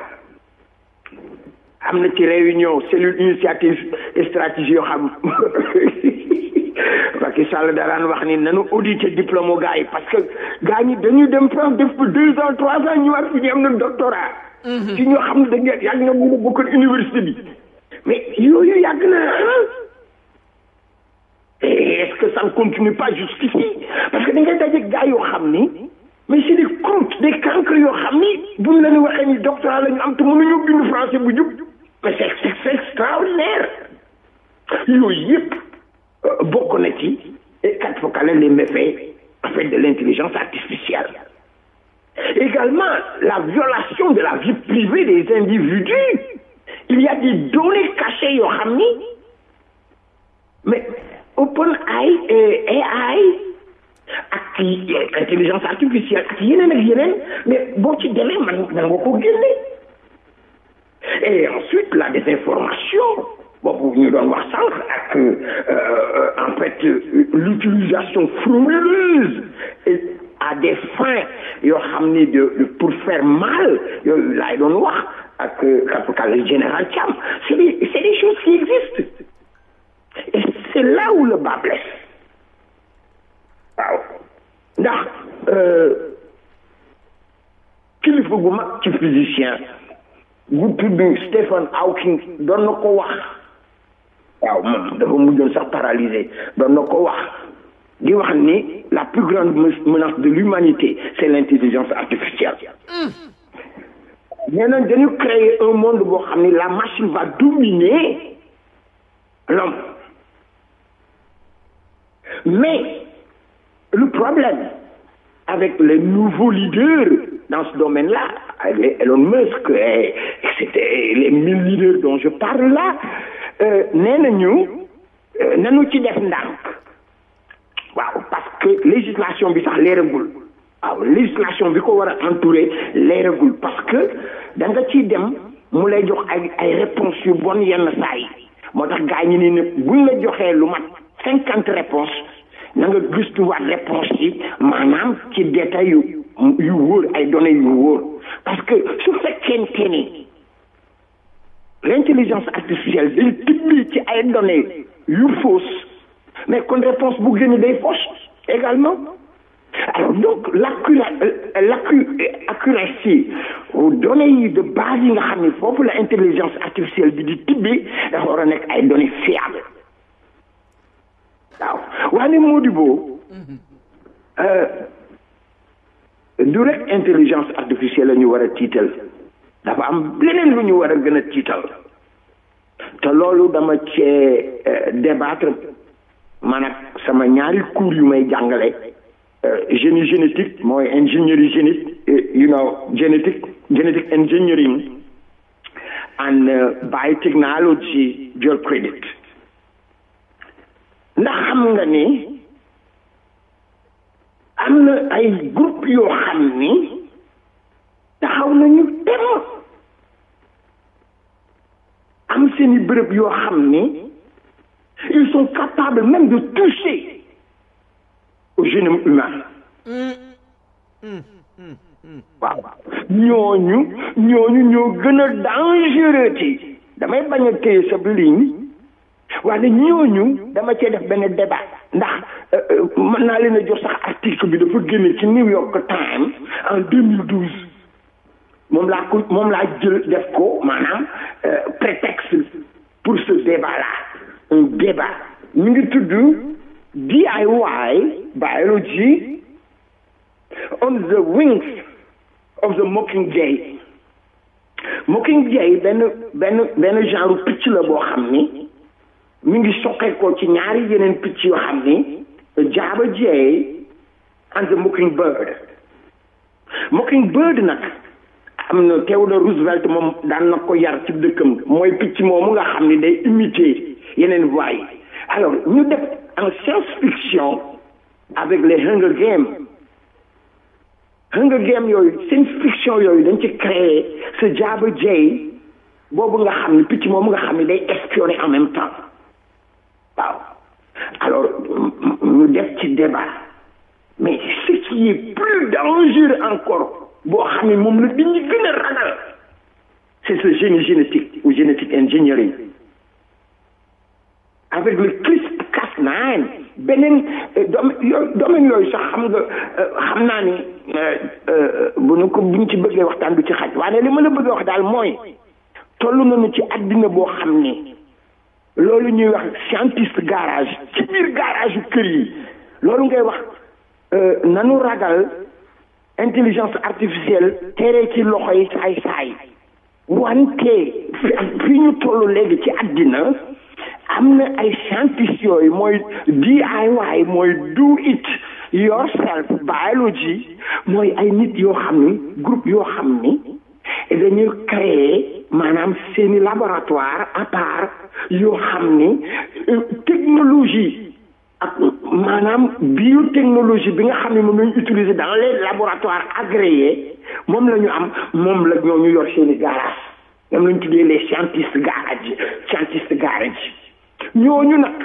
am na ci réunion cellule initiative et stratégie yoo xam Macky Sall daraan wax ni nanu auditer diplôme gars yi parce que gars ñi dañuy dem France def pour deux ans trois ans ñu war fi ñu am na doctorat ci ñoo xam ne da ngeen yàgg nga mun a bokkal université bi mais yooyu yàgg na et est-ce que ça ne continue pas jusqu'ici parce que da ngay daje gars yoo xam ni mais c'est des croûtes des cancres yoo xam ni buñ la ñu waxee ni doctorat la ñu am te mënuñu bind français bu jub mais c'est c'est extraordinaire yooyu yëpp bokk na ci quatre focale les méfaits en fait de l'intelligence artificielle également la violation de la vie privée des individus il y a des données cachées yoo xam ni mais OpenAI AI ak intelligence artificielle ak yeneen ak yeneen mais boo ci demee man man nga ko génne et ensuite la désinformation boobu ñu doon wax sànq ak en fait l'utilisation frauduleuse et à des fins yoo xam ni de pour faire mal yooyu laay doon wax ak capitaine général Thiam c'est des c'est des choses qui existent et c'est là où le bas blesse waaw ndax kilifa gu mag ci physicien gu tudd Stephen Hawking doon na ko wax waaw moom dafa mujjoon sax paralysé doon na ko wax di wax ni la plus grande menace de l'humanité c'est l'intelligence artificielle nee nañ dañu créer un monde boo xam ni la machine va dominer l'homme mais le problème avec les nouveaux leaders dans ce domaine-là, Elon Musk, et, c'était les mille leaders dont je parle là, euh, nee nañu nanu ci def ndànk waaw parce que législation bi sax leeragul waaw législation bi ko war a entourer leeragul parce que da nga ciy dem mu lay jox ay ay réponses yu bon yenn saa yi moo tax gaa ñi ni ne buñ la joxee lu mat cinquante réponses na nga gëstuwaat réponse yi maanaam ci détail yu yu wóor ay données yu wóor parce que su fekkente ni l'intelligence artificielle day tibbee ci ay données yu fausse mais kon réponse bu génn day fausse également alors donc l'accuracy données yi de base yi nga xam ne foofu la intelligence artificielle bi di tibbee dafa war a nekk ay données fiables waaw waaye Modibo du rek intelligence artificielle la ñu war a tiital dafa am leneen lu ñu war a gën a tiital te loolu dama cee débattre man ak sama ñaari cours yu may jàngale génie génétique mooy ingénierie génique you know genetic genetic engineering and biotechnology dual credit ndax xam nga ni am na ay groupe yoo xam ni taxaw nañu tem am seeni bërëb yoo xam ni ils sont capables même de toucher au génome humain waaw ñooñu ñooñu ñoo gën a dangereux ci damay bañ a téye sa ligne waaye ñooñu dama cee def benn débat ndax mën naa leen a jox sax article bi dafa génne ci New York Times en 2012 moom laa ko moom laa jël def ko maanaam prétexte pour ce débat là un débat mi ngi tudd DIY biology on the wings of the mockingjay mockingjay benn benn benn genre picc la boo xam ni mi ngi soqeekoo ci ñaari yeneen picc yoo xam ni jaaba jay and the mockingbird mockingbird nag am na Theodore Roosevelt moom daan na ko yar ci dëkkam mooy picc moomu nga xam ni day imiter yeneen voix yi alors ñu def en science fiction avec les Hunger Games Hunger Games yooyu science fiction yooyu dañ ci créer ce jaaba jay boobu nga xam ni picc moomu nga xam ni day espionner en même temps waaw alors ñu def ci débat mais ce qui est plus dangereux encore boo xam ne moom la nit ñi gën a ragal c'est ce génie génétique ou génétique engineering avec le CRISPR-Cas9 beneen domaine yooyu sax xam nga xam naa ni bu ñu ko bu ñu ci bëggee waxtaan du ci xaj waaye li ma la bëgg wax daal mooy toll nañu ci àddina boo xam ni loolu ñuy wax scientiste garage ci biir garage yu kër yi loolu ngay wax nanu ragal intelligence artificielle tere ci loxo yi saay saay wante fi ñu toll léegi ci àddina am na ay scientiste yooyu mooy DIY mooy do it yourself biology mooy ay nit yoo xam ni groupe yoo xam ni dañuy créer maanaam seeni laboratoire à part yoo xam ni technologie ak maanaam biotechnologie bi nga xam ne moom lañu utiliser dans les laboratoires agréés moom la ñu am moom la ñoo ñu yor seeni garage ñoom lañu tuddee les scientistes garage scientistes garage ñooñu nag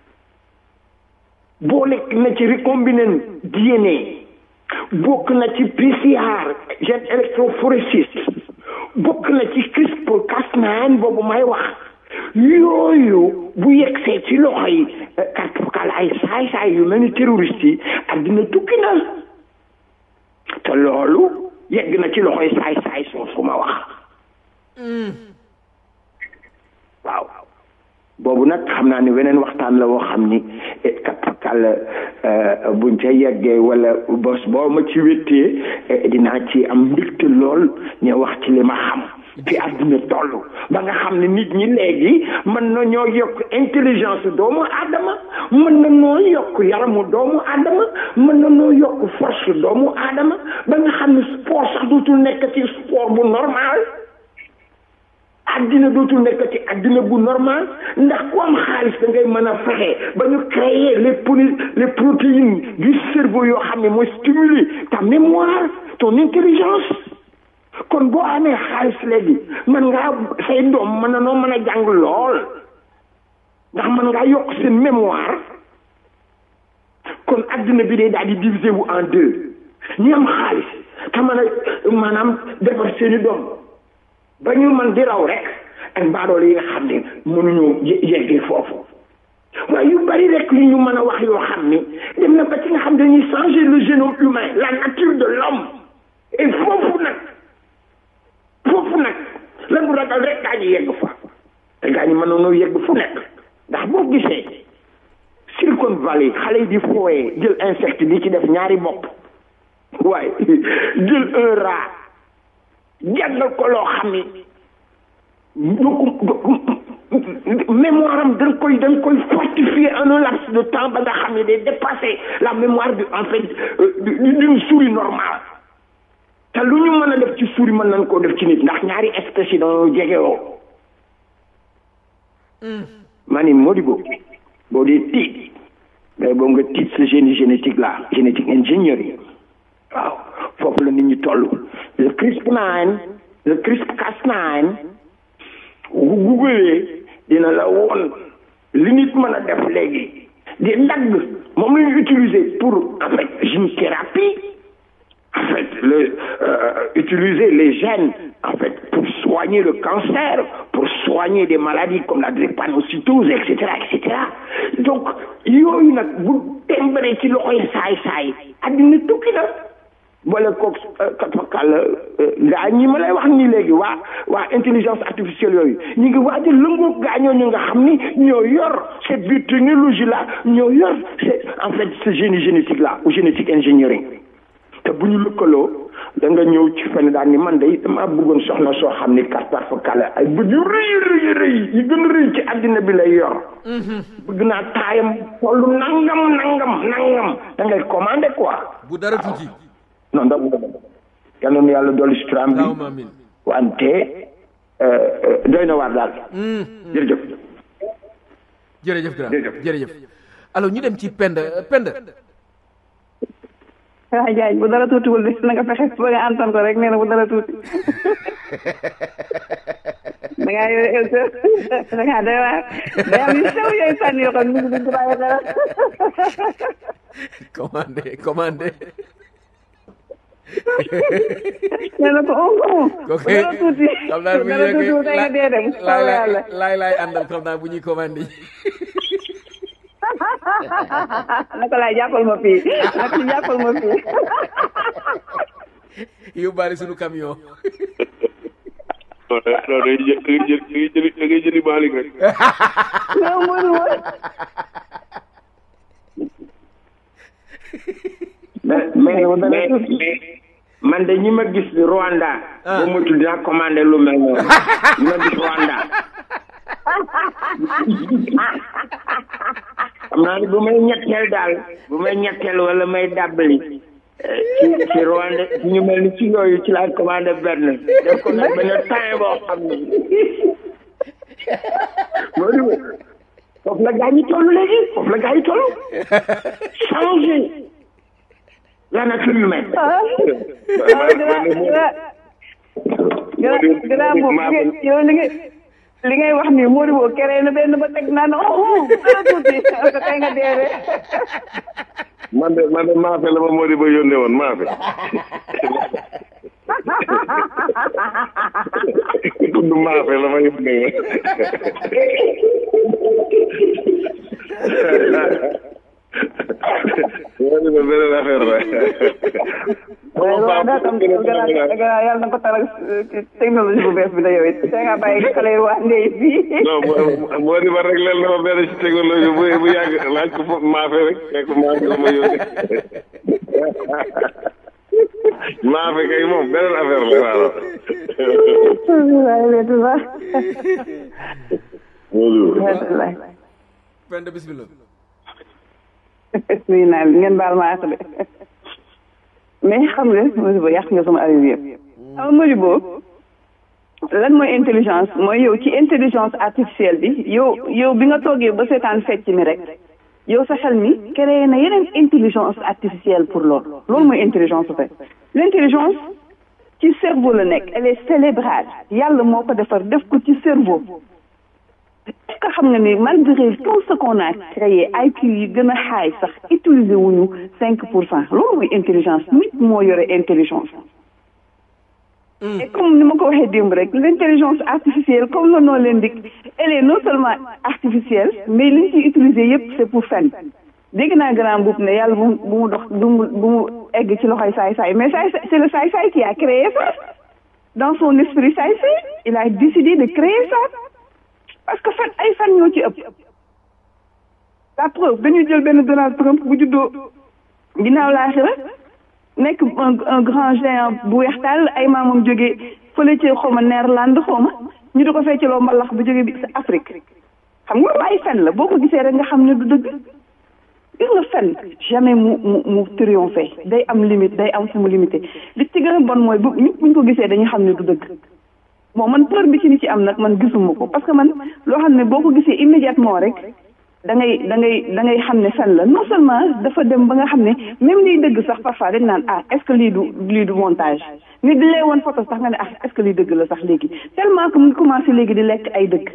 boole na ci recombinant DNA bokk na ci PCR gène électrophorésis bokk na ci CRISPR Cas9 boobu may wax yooyu bu yegsee ci loxo yi kàttukal ay saay-saay yu mel ni terroriste yi àddina tukki na te loolu yegg na ci loxo yi saay-saay soosu ma wax waaw boobu nag xam naa ni weneen waxtaan la woo xam ni kàttukal buñ ca yeggee wala bos boo ma ci wéttee dinaa ci am mbégte lool ñu wax ci li ma xam fi àdduna toll ba nga xam ne nit ñi léegi mën na ñoo yokk intelligence doomu aadama mën na noo yokk yaramu doomu aadama mën na noo yokk force doomu aadama ba nga xam ne sport sax dootul nekk ci sport bu normal àddina dootul nekk ci àddina bu normal ndax ku am xaalis da ngay mën a fexe ba ñu créer les poli les protéines du cerveau yoo xam ne mooy stimuler ta mémoire ton intelligence kon boo amee xaalis léegi mën ngaa say doom mën na noo mën a jàng lool ndax mën ngaa yokk seen mémoire kon adduna bi day daal di diviser wu en deux ñi am xaalis te mën a maanaam defar seeni doom ba ñu mën di raw rek ak mbaadoole yi nga xam ne mënuñoo yeggee foofu waaye yu bari rek li ñu mën a wax yoo xam ni dem na ba ci nga xam dañuy changer le génome humain la nature de l'homme et foofu nag foofu nag la ñu ragal rek gaa ñu yegg fa te gaa ñi mënoonoo yegg fu nekk ndax boo gisee Silicon Valley xale yi di fooyee jël insecte di ci def ñaari bopp waaye jël un rat jàngal ko loo xam ni mémoire am dañ koy dañ koy fortifier en un laps de temps ba nga xam ne day dépasser la mémoire du en fait d'une souris normale te lu ñu mën a def ci souris mën nañ koo def ci nit ndax ñaari espèces yi dañoo jegewoo ma ni Modibo boo dee tiit mais boo nga tiit sa génie génétique là génétique ingénierie waaw foofu la nit ñi toll le CRISP-9 le CRISP-Cas9 bu gugalee dina la woon li nit mën a def léegi di dagg moom la ñu utiliser pour en fait gene thérapie en fait le euh, utiliser les gènes en fait pour soigner le cancer pour soigner des maladies comme la drépanocytose et cetera et cetera donc yooyu nag bu tembare ci loxoy saay-saay addina tukki na boole koog katfakal gaa ñi ma lay wax nii léegi waa waa intelligence artificielle yooyu ñu ngi waaj a lëngoo gaa ñooñu nga xam ni ñoo yor cette biotechnologie là ñoo yor c'est en fait ce génie génétique là ou génétique engineering te bu ñu lëkkaloo da nga ñëw ci fenn daal ni man day damaa bëggoon soxna soo xam ni katfakal ay bët yu rëy rëy rëy yi gën a rëy ci àddina bi lay yor bëgg naa taayam tollu nangam nangam nangam da ngay commandé quoi bu dara tuuti non ndax yal na yàlla dolli suturaam bi allahumma amin wante doy na waar daal jërëjëf jërëjëf grand Jërëjëf. jërëjëf alors ñu dem ci pend pend ah Diagne bu dara tuutiwul de na nga fexe ba nga antan ko rek nee na bu dara tuuti da ngaa yore da ngaa doy waar day am yu sew yooyu sànni yoo xam ne nit ñi duñ ko bàyyi dara commandé commandé nee na ko on ko bu ok dara tuuti xam naa bu bu dara tuutiwul day nga dee dem laay sawla yàlla laay laay àndal xam naa bu ñuy commandé naka laay jàppal ma fii naka ci jàppal ma fii yóbbaale suñu camion non da non day jë da ngay jël da ngay jëli da ngay jëli Malick rek. non mënu ma mais mais mais mais man de ñi ma gis Rwanda. Ah. ba moytul dinaa commandé lu mel noonu ñi ma gis Rwanda. xam naa ne bu may ñetteel daal bu may ñetteel wala may dàbbali eh, ci ci Rwanda ci ñu mel ni ci yooyu ci laay commandé benn def ko nag benn temps boo xam ne loolu foofu la gaa ñi toll léegi foofu la gaa ñi toll changer la nature humaine. ah gannaaw gannaaw boobu yow li nga li ngay wax nii Mody boo keree na benn ba teg naan oh dara tuuti parce que tey nga dee de man de man de maafe la ma moo di ba yónnee woon maafe tudd maafe la ma yónnee woon moo di ba beneen affaire la waaye loolu daa tam gannaaw gannaaw yàlla na ko taral technologie bu bees bi da yow it te nga bàyyi xale yi waa ndey fii non moo moo di ba rek leen na ma benn ci technologie bu bu yàgg laaj ko foofu maafe rek fekk maafe la ma yónnee maafe kay moom beneen affaire la waaw waaye wetu sax wetu lay pend bismillah nuyu naa leen ngeen baal ma àq de mais xam nga Modibo yàq nga sama avis yëpp xam nga Modibo lan mooy intelligence mooy yow ci intelligence artificielle bi yow yow bi nga toogee ba seetaan fecc mi rek yow sa xel mi créé na yeneen intelligence artificielle pour loolu loolu mooy intelligence en fait l'intelligence ci cerveau la nekk elle est cérébrale yàlla moo ko defar def ko ci cerveau est-ce que xam nga ni malgré tout ce qu'on a créé IQ yi gën a xaay sax utiliser wuñu cinq pour cent loolu mooy intelligence nit moo yore intelligence et comme ni ma ko waxee démb rek l'intelligence artificielle comme le nom l'indique elle est non seulement artificielle mais li ñu ciy utiliser yépp c'est pour fen dégg naa grand boub ne yàlla bu bu mu dox bu mu bu mu egg ci loxoy saay saay mais saay c'est le saay saay qui a créé ça dans son esprit saay saay il a décidé de créer ça parce que fen ay fen ñoo ci ëpp la preuve dañuy jël benn Donald Trump bu juddoo ginnaaw laaxira nekk un un grand géant bu weextaal ay maamam jógee fële ci xawma Néerlande xawma ñu di ko feccaloo mbalax bu jógee bi Afrique xam nga loolu ay fen la boo ko gisee rek nga xam ne du dëgg gis nga fen jamais mu mu mu triompher day am limite day am fu mu limité li ci gën a bon mooy bu ñëpp buñ ko gisee dañuy xam ne du dëgg bon man peur bi ci ni ci am nag man gisuma ko parce que man loo xam ne boo ko gisee immédiatement rek da ngay da ngay da ngay xam ne fen la non seulement dafa dem ba nga xam ne même liy dëgg sax parfois dañ naan ah est-ce que lii du lii du montage nit di lay woon photo sax nga ne ah est-ce que lii dëgg la sax léegi tellement que mu ngi commencé léegi di lekk ay dëgg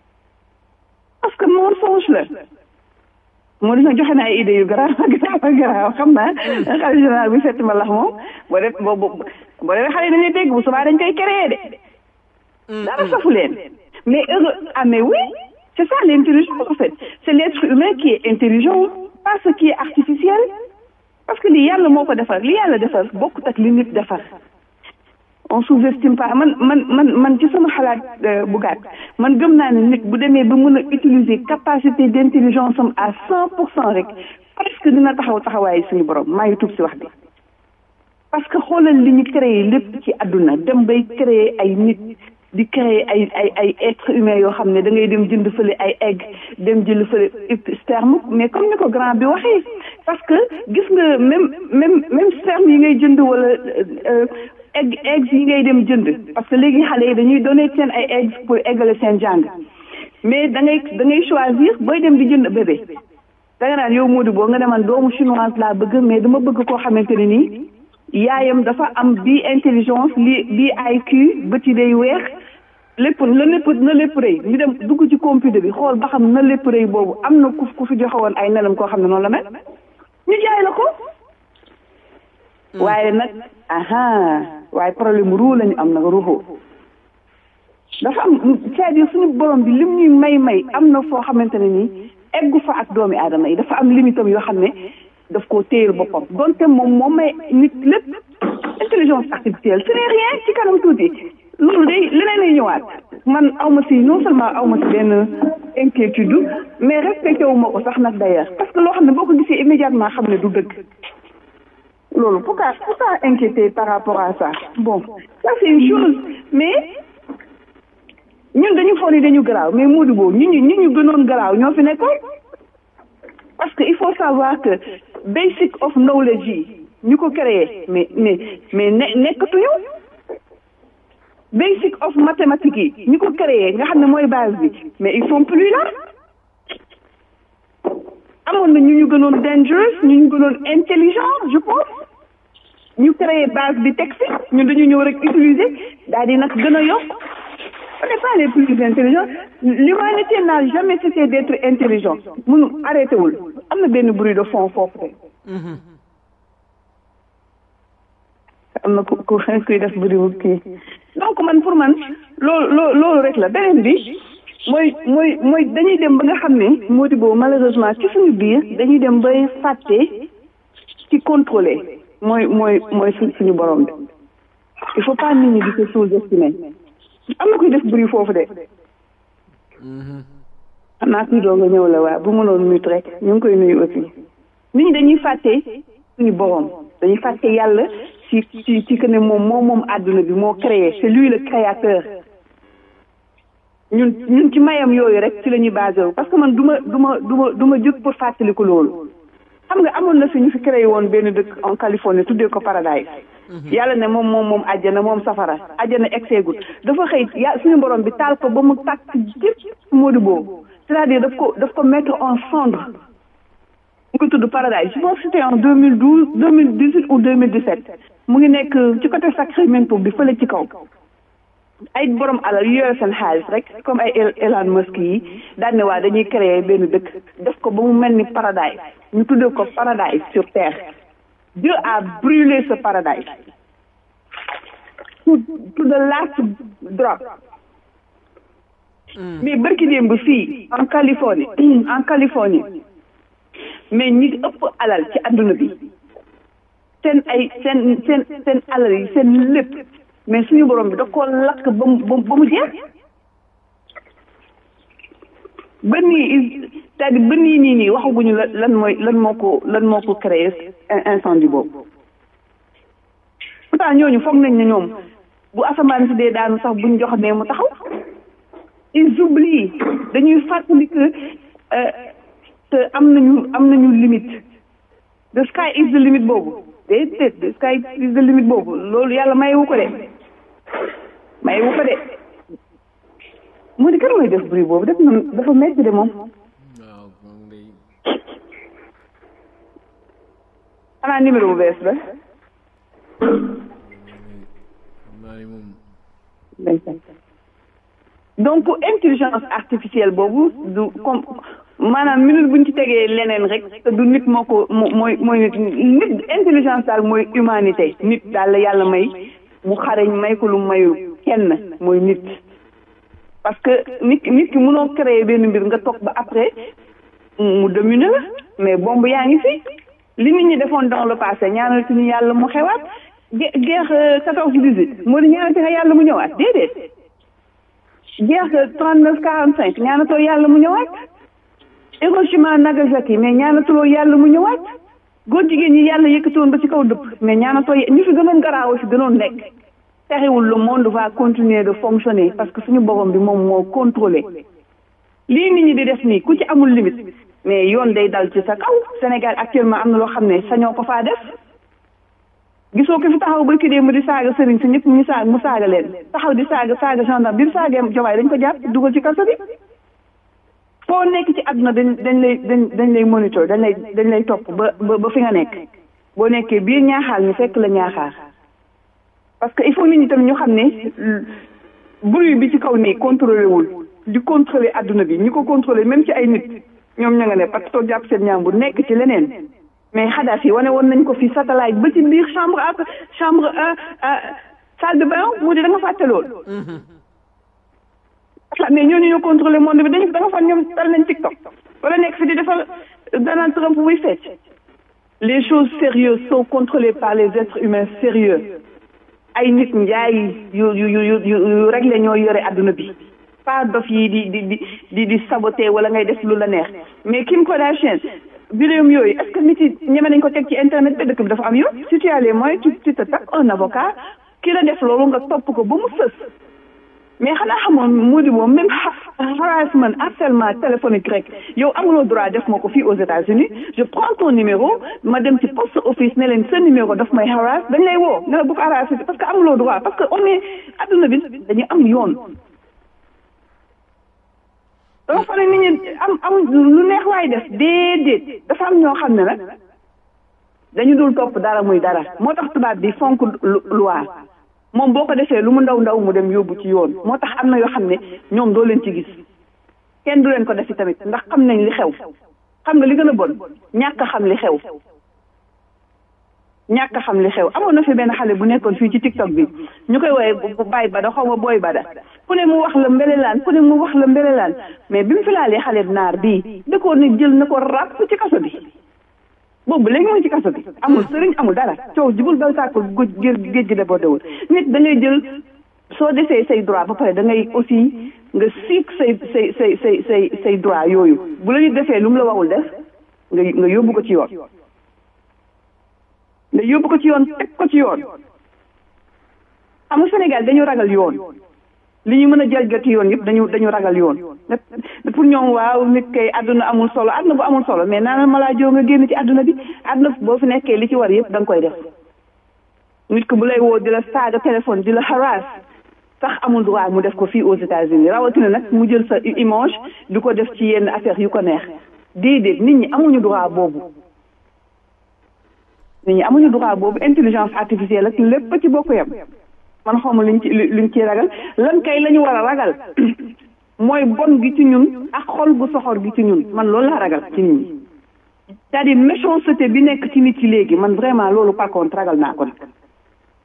parce que mensonge la moo dina joxe na ay idées yu garaaw garaaw garaaw xam naa xale général bi fett ma lax moom boo def boo boo boo defee xale dañuy dégg bu subaa dañ koy créer de dara safu leen mais heureux ah mais oui c'est ça l'intelligence en fait c'est l'être humain qui est intelligent pas ce qui est artificiel parce que li yàlla moo ko defar li yàlla defar bokkut ak li nit defar on sous-estime pas man man man man ci sama xalaat bu gàtt man gëm naa ne nit bu demee ba mën a utiliser capacité d'intelligence am à cent pour cent rek presque dina taxaw taxawaayu suñu borom maa ngi tuub si wax bi parce que xoolal li ñu créé lépp ci àdduna dem bay créer ay nit di créer ay ay ay être humain yoo xam ne da ngay dem jënd fële ay egg dem jënd fële sperme mais comme ni ko grand bi waxee parce que gis nga même même même sperme yi ngay jënd wala egg eggs yi ngay dem jënd parce que léegi xale yi dañuy donner seen ay eggs pour eggale seen jàng mais da ngay da ngay choisir booy dem di jënd bébé da nga naan yow Modou boo nga deman doomu chinoise laa bëgg mais dama bëgg koo xamante ne nii yaayam dafa am bii intelligence li bii IQ bët yi day weex lépp na lépp na lépp rëy ñu dem dugg ci computer bi xool ba xam na lépp rëy boobu am na ku ku fi joxe woon ay nenam koo xam ne noonu la mel ñu jaay la ko waaye nag aha waaye problème ruu lañu am nag ruuxu dafa am c'est-à-dire suñu borom bi lim ñuy may may am na foo xamante ne nii eggu fa ak doomi aadama yi dafa am limitam yoo xam ne daf koo téyel boppam donte moom moom may nit lépp intelligence artificielle ce n'est rien ci kanam tuuti loolu day leneen lay ñëwaat man awma si non seulement awma si benn inquiétude mais respecté wu ma ko sax nag d'ailleurs parce que loo xam ne boo ko gisee immédiatement xam ne du dëgg loolu pourquoi pourquoi inquiéter par rapport à ça bon ça c'est une chose mais ñun dañu foog ni dañu garaaw mais Modou boobu ñu ñu ñu ñu gënoon garaaw ñoo fi nekkoon parce que il faut savoir que basic of knowledge yi ñu ko créé mais mais mais ne nekkatuñu basic of mathématiques yi ñu ko créé nga xam ne mooy base bi mais ils sont plus là amoon na ñu ñu gënoon dangerous ñu ñu gënoon intelligent je pense ñu créé base bi teg fi ñun dañu ñëw rek utiliser daal di nag gën a yokk on n'est pas les plus intelligents l'humanité n'a jamais cessé d'être intelligent munu arrêté wul am na benn bruit de fond foofu de am na ku ku kuy def bruit wu kii donc man pour man loolu loolu loolu rek la beneen bi mooy mooy mooy dañuy dem ba nga xam ne moo di boobu malheureusement ci suñu biir dañuy dem bay fàtte ci contrôler mooy mooy mooy suñ suñu borom bi il faut pas nit ñi di ko sous-estimer am na kuy def bruit foofu de xam naa kuy doog a ñëw la waa bu mënoon mute rek ñu ngi koy nuyu aussi nit ñi dañuy fàtte suñu borom dañuy fàtte yàlla ci ci ci que ne moom moom moom àdduna bi moo créé c'est lui le créateur ñun ñun ci mayam yooyu rek ci la ñuy basé wu parce que man du ma du ma du ma du ma jóg pour fàttaliku loolu xam nga amoon na fi ñu fi créé woon benn dëkk en Californie tuddee ko Paradise yàlla ne moom moom moom àjjana moom safara àjjana egseegul dafa xëy ya suñu borom bi taal ko ba mu tàkk jëpp Modou boobu c'est-à-dire daf ko daf ko mettre en cendre mu ngi tudd Paradise je pense que c'était en deux mille douze deux mille dix-huit ou deux mille dix-sept mu ngi nekk ci côté Sacramento bi fële ci kaw ay borom alal yu yore seen xaalis rek comme ay Elon Musk yi daan ne waa dañuy créer benn dëkk def ko ba mu mel ni paradise ñu tuddee ko paradise sur terre Dieu a brûlé ce paradise to to the last drop mais barki démb fii en Californie en Californie mais ñi ëpp alal ci àdduna bi seen ay seen seen seen alal yi seen lépp mais suñu borom bi da koo lakk ba mu ba mu jeex ba nii c'est-à-dire ba nii nii nii waxaguñu la lan mooy lan moo ko lan moo ko créé incendie boobu pourtant ñooñu foog nañ ne ñoom bu asamaan si dee daanu sax buñ jox ne mu taxaw ils oublient dañuy fàttali que te am nañu am nañu limite the sky is the limit boobu déedéet the sky is the limit boobu loolu yàlla mayewu ko de mayewu ko de moo di kan mooy def bruit boobu def na dafa metti de moom waaw moom day xanaa numéro bu bees la xam naa ni moom donc intelligence artificielle boobu du comme maanaam minute buñ ci tegee leneen rek te du nit moo ko mooy mooy nit nit intelligence daal mooy humanité nit daal la yàlla may mu xareñ may ko lu mayul kenn mooy nit parce que nit nit ki mënoo créer benn mbir nga toog ba après mu dominer la mais bombe yaa ngi fi li nit ñi defoon dans le passé ñaanal suñu yàlla mu xewaat guerre quatorze dix-huit moo di ñaanal nga yàlla mu ñëwaat déedéet guerre trente neuf quarante cinq ñaanatoo yàlla mu ñëwaat Hiroshima Nagasaki mais ñaanatuloo yàlla mu ñëwaat góor jigéen ñi yàlla yëkkatoon ba ci kaw dëpp mais ñaanatoo ñu fi gënoon garaaw fi gënoon nekk terewul le monde va continuer de fonctionner parce que suñu borom bi moom moo contrôlé lii nit ñi di def nii ku ci amul limite mais yoon day dal ci sa kaw Sénégal actuellement am na loo xam ne sañoo ko faa def gisoo ko fi taxaw ba ki dee mu di saaga sëriñ si ñëpp ñu saaga mu saaga leen taxaw di saaga saaga gendarme bi mu saagee jomaay dañ ko jàpp dugal ci kaso bi foo nekk ci àdduna dañ dañ lay dañ dañ lay monitor dañ lay dañ lay topp ba ba fi nga nekk boo nekkee biir ñaaxaar ñu fekk la ñaaxaar parce que il faut nit ñi tamit ñu xam ne bruit bi ci kaw nii contrôlé wul di contrôler àdduna bi ñi ko contrôlé même ci ay nit ñoom ña nga ne parce que toog jàpp seen ñaam bu nekk ci leneen mais Kadhafi wane woon nañ ko fi satellite ba ci biir chambre ak chambre salle de bain mu di da nga fàtte lool mais ñooñu ñoo contrôlé monde bi dañu da nga fan ñoom dal nañ TikTok wala nekk fi di defal Donald Trump muy fecc les choses sérieuses sont contrôlées par les êtres humains sérieux ay nit njaay yu yu yu yu réglé ñoo yore adduna bi pas dof yi di di di di di saboté wala ngay def lu la neex mais Kim Kardashian vidéo yooyu est-ce que nit yi ñeme nañ ko teg ci internet bi dëkk bi dafa am yoon si tu as les moyens tu tu te tapes un avocat ki la def loolu nga topp ko ba mu sës mais xanaa xamoon mu di moom même harassment harcèlement téléphonique rek yow amuloo droit def ma ko fii aux États-Unis je prends ton numéro ma dem ci poste office ne leen sa numéro daf may harass dañ lay woo ne la bu ko harassé parce que amuloo droit parce que on est adduna bi dañu am yoon dama fa ne nit ñi am am lu neex waay def déedéet dafa am ñoo xam ne nag dañu dul topp dara muy dara moo tax tubaab bi fonk loi moom boo ko defee lu mu ndaw ndaw mu dem yóbbu ci yoon moo tax am na yoo xam ne ñoom doo leen ci gis kenn du leen ko defi tamit ndax xam nañ li xew xam nga li gën a bon ñàkk a xam li xew ñàkk a xam li xew amoon na fi benn xale bu nekkoon fii ci tiktok bi ñu koy woowee bu baay bada xaw ma booy bada ku ne mu wax la mbelelaan ku ne mu wax la mbelelaan mais bi mu fi laalee xale naar bii da koo ne jël na ko ràpp ci kaso bi boobu léegi mu ngi ci kaso bi amul sëriñ amul dara coow jibul bal tàkkul géej géej gi débordé wul nit da ngay jël soo defee say droit ba pare da ngay aussi nga siik say say say say say say droit yooyu bu la ñu defee lu mu la waxul def nga nga yóbbu ko ci yoon nga yóbbu ko ci yoon teg ko ci yoon xam nga Sénégal dañu ragal yoon li ñu mën a jalgati yoon yëpp dañu dañu ragal yoon pour ñoom waaw nit kay àdduna amul solo àdduna bu amul solo mais naanal ma laa joo nga génn ci àdduna bi àdduna boo fi nekkee li ci war yëpp da nga koy def nit ko bu lay woo di la saaga téléphone di la harass sax amul droit mu def ko fii aux États-Unis rawatina nag mu jël sa image di ko def ci yenn affaire yu ko neex déedéet nit ñi amuñu droit boobu nit ñi amuñu droit boobu intelligence artificielle ak lépp ci bokk yam man xawma luñ ci luñ ciy ragal lan kay la ñu war a ragal mooy bon gi ci ñun ak xol gu soxor gi ci ñun man loolu laa ragal ci nit ñi c'est-à-dire méchanceté bi nekk ci nit ci léegi man vraiment loolu par contre ragal naa ko nag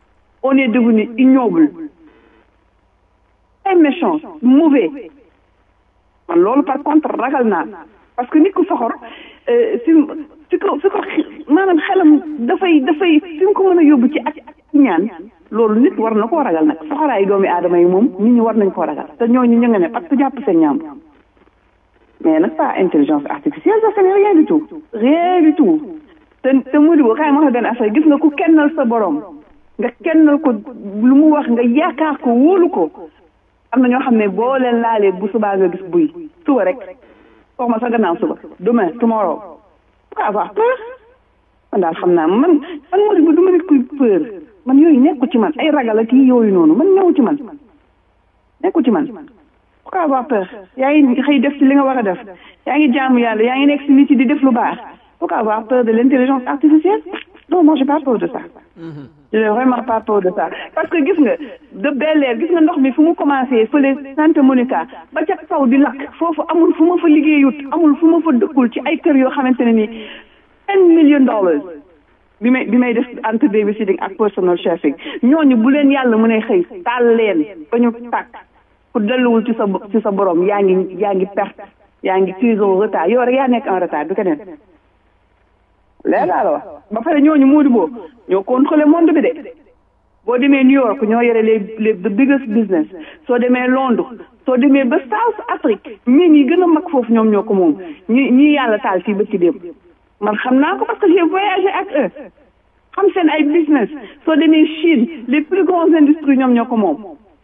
on est devenu ignoble très méchant mauvais man loolu par contre ragal naa parce que nit ku soxor fi fi ko fi ko maanaam xelam dafay dafay fi mu ko mën a yóbbu ci ak ñaan loolu nit war na koo ragal nag soxoraayu doomi aadama yi moom nit ñi war nañ koo ragal te ñooñu ñu nga ne parce que jàpp seen ñaam mais nag pas intelligence artificielle ça c'est rien du tout rien du tout te te Modou Bo kaay ma wax benn affaire gis nga ku kennal sa borom nga kennal ko lu mu wax nga yaakaar ko wóolu ko am na ñoo xam ne boo leen laalee bu subaa nga gis buy suba rek wax ma sa gannaaw suba demain tomorrow pourquoi avoir peur man daal xam naa man man Modou Bo du ma nit kuy peur man yooyu nekku ci man ay ragal ak yooyu noonu man ñëw ci man nekku ci man pourquoi avoir peur yaa ngi xëy def ci li nga war a def yaa ngi jaamu yàlla yaa ngi nekk si nit yi di def lu baax pourquoi avoir peur de l'intelligence artificielle non moi j'ai pas peur de ça je n'ai vraiment pas peur de ça parce que gis nga de Bel Air gis nga ndox mi fu mu commencé fële Santa Monica ba ca kaw di lakk foofu amul fu ma fa liggéeyut amul fu ma fa dëkkul ci ay kër yoo xamante ne nii ten million dollars bi may bi may def entre babysitting ak personal chefing ñooñu bu leen yàlla mën a xëy taal leen ba ñu tàkk ku delluwul ci sa ci sa borom yaa ngi yaa ngi perte yaa ngi prise en retard yow rek yaa nekk en retard du keneen léegi laa la wax ba pare ñooñu Modou Bo ñoo contrôlé monde bi de boo demee New York ñoo yore les les the biggest business soo demee Londres soo demee ba South Afrique mine yi gën a mag foofu ñoom ñoo ko moom ñi ñi yàlla taal fii ba ci démb man xam naa ko parce que j'ai voyagé ak eux xam seen ay business soo demee Chine les plus grandes industries ñoom ñoo ko moom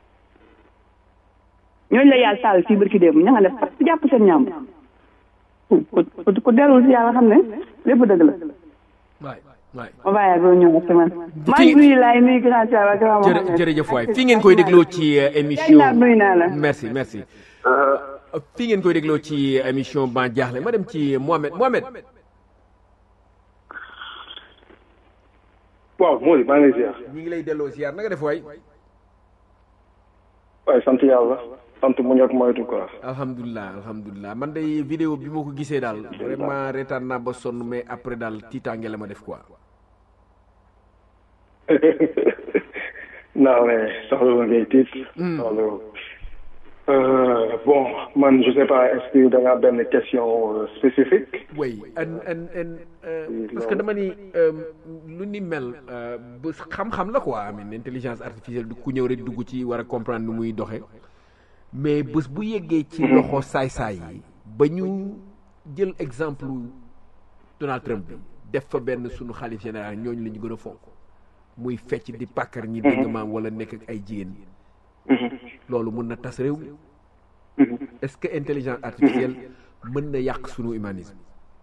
ñooñu la yàlla taal fii barki démb ña nga def parce que jàpp seen ñaam ku ku dellu si yàlla xam ne lépp dëgg la waay waay ma bàyyi ba ñëw ak man maa ngi nuyu laay nuyu grand Thiaw ak grand Mohamed jërëjëf waay fii ngeen koy dégloo ci émission naa nuyu naa la merci merci fii ngeen koy dégloo ci émission ban jaaxle ma dem ci Mohamed Mohamed waaw Mody maa ngi lay ziar. ñi ngi lay delloo ziar na nga def waay waaye sant yàlla sant mu ñor moytu quoi. alhamdulilah alhamdulilah man day vidéo bi ma ko gisee daal vraiment reetaan naa ba sonn mais après daal tiitaange la ma def quoi non mais soxla nga ngay tiit. soxla bon man je sais pas est-ce que da nga benn question spécifique. oui en en en parce que dama ni lu ni mel ba xam-xam la quoi amin intelligence artificielle du ku ñëw rek dugg ci war a comprendre nu muy doxe mais bés bu yeggee ci loxo saay-saay yi ba ñu jël exemple Donald Trump bi def fa benn sunu xalif général ñooñu la ñu gën a fonk muy fecc di pàkkar ñi dégg maam wala nekk ak ay jigéen loolu mën na tas réew mi est-ce que intelligence artificielle mën na yàq sunu humanisme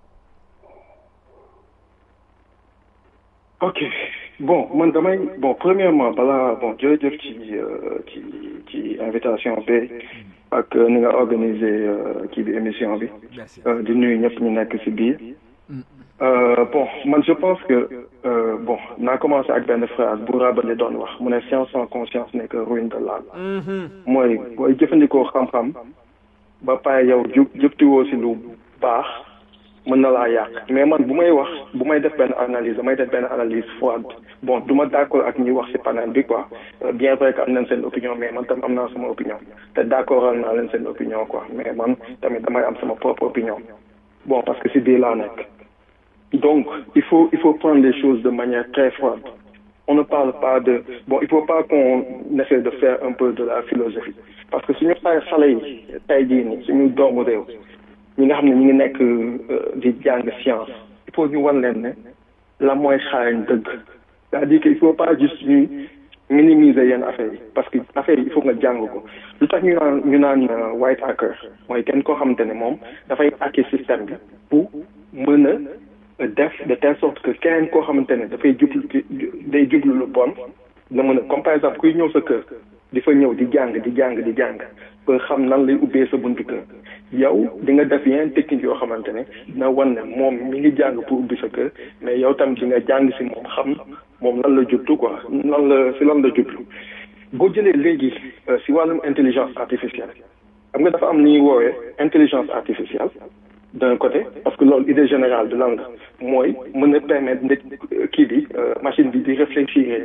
ok bon man damay bon premièrement balaa bon jërëjëf ci ci ci invitation bi ak ni nga organiser kii bi émission bi di nuyu ñëpp ñu nekk ci biir bon man je pense que bon naa commencé ak benn phrase bu Rabelais doon wax mu ne science sans conscience n'est que ruine de l'âme mooy booy jëfandikoo xam-xam ba pare yow jub jëptiwoo ci lu baax mën na laa yàq mais man bu may wax bu may def benn analyse damay def benn analyse froide bon du ma d'accord ak ñi wax ci panel bi quoi bien vrai que am nañ seen opinion mais man tam am naa sama opinion te d'accord naa leen seen opinion quoi mais man tamit damay am sama propre opinion bon parce que ci biir laa nekk donc il faut il faut prendre les choses de manière très froide on ne parle pas de bon il faut pas qu'on essaie de faire un peu de la philosophie parce que suñu xale xale yi tey jii nii suñu doomu réew ñi nga xam ne ñu ngi nekk di jàng science il faut ñu wan leen ne la mooy xarañ dëgg c'est-à-dire que il faut pas juste ñuy minimiser yenn affaires yi parce que affaire yi il faut nga jàng ko lu tax ñu naan ñu naan white hacker mooy kenn koo xamante ne moom dafay hacker système bi pour mën a def de telle sorte que keneen koo xamante ne dafay jublu day jublu lu bon na mën a comme par exemple kuy ñëw sa kër di fa ñëw di jàng di jàng di jàng ba xam nan lay ubbee sa buntu kër yow di nga def yeneen technique yoo xamante ne dina wan ne moom mi ngi jàng pour ubbi sa kër mais yow tam di nga jàng si moom xam moom lan la jublu quoi lan la si lan la jublu boo jëlee léegi si wàllum intelligence artificielle xam nga dafa am ni ñuy woowee intelligence artificielle d'un côté parce que loolu idée générale de lan la mooy mën a permettre nit kii bi machine bi di réfléchir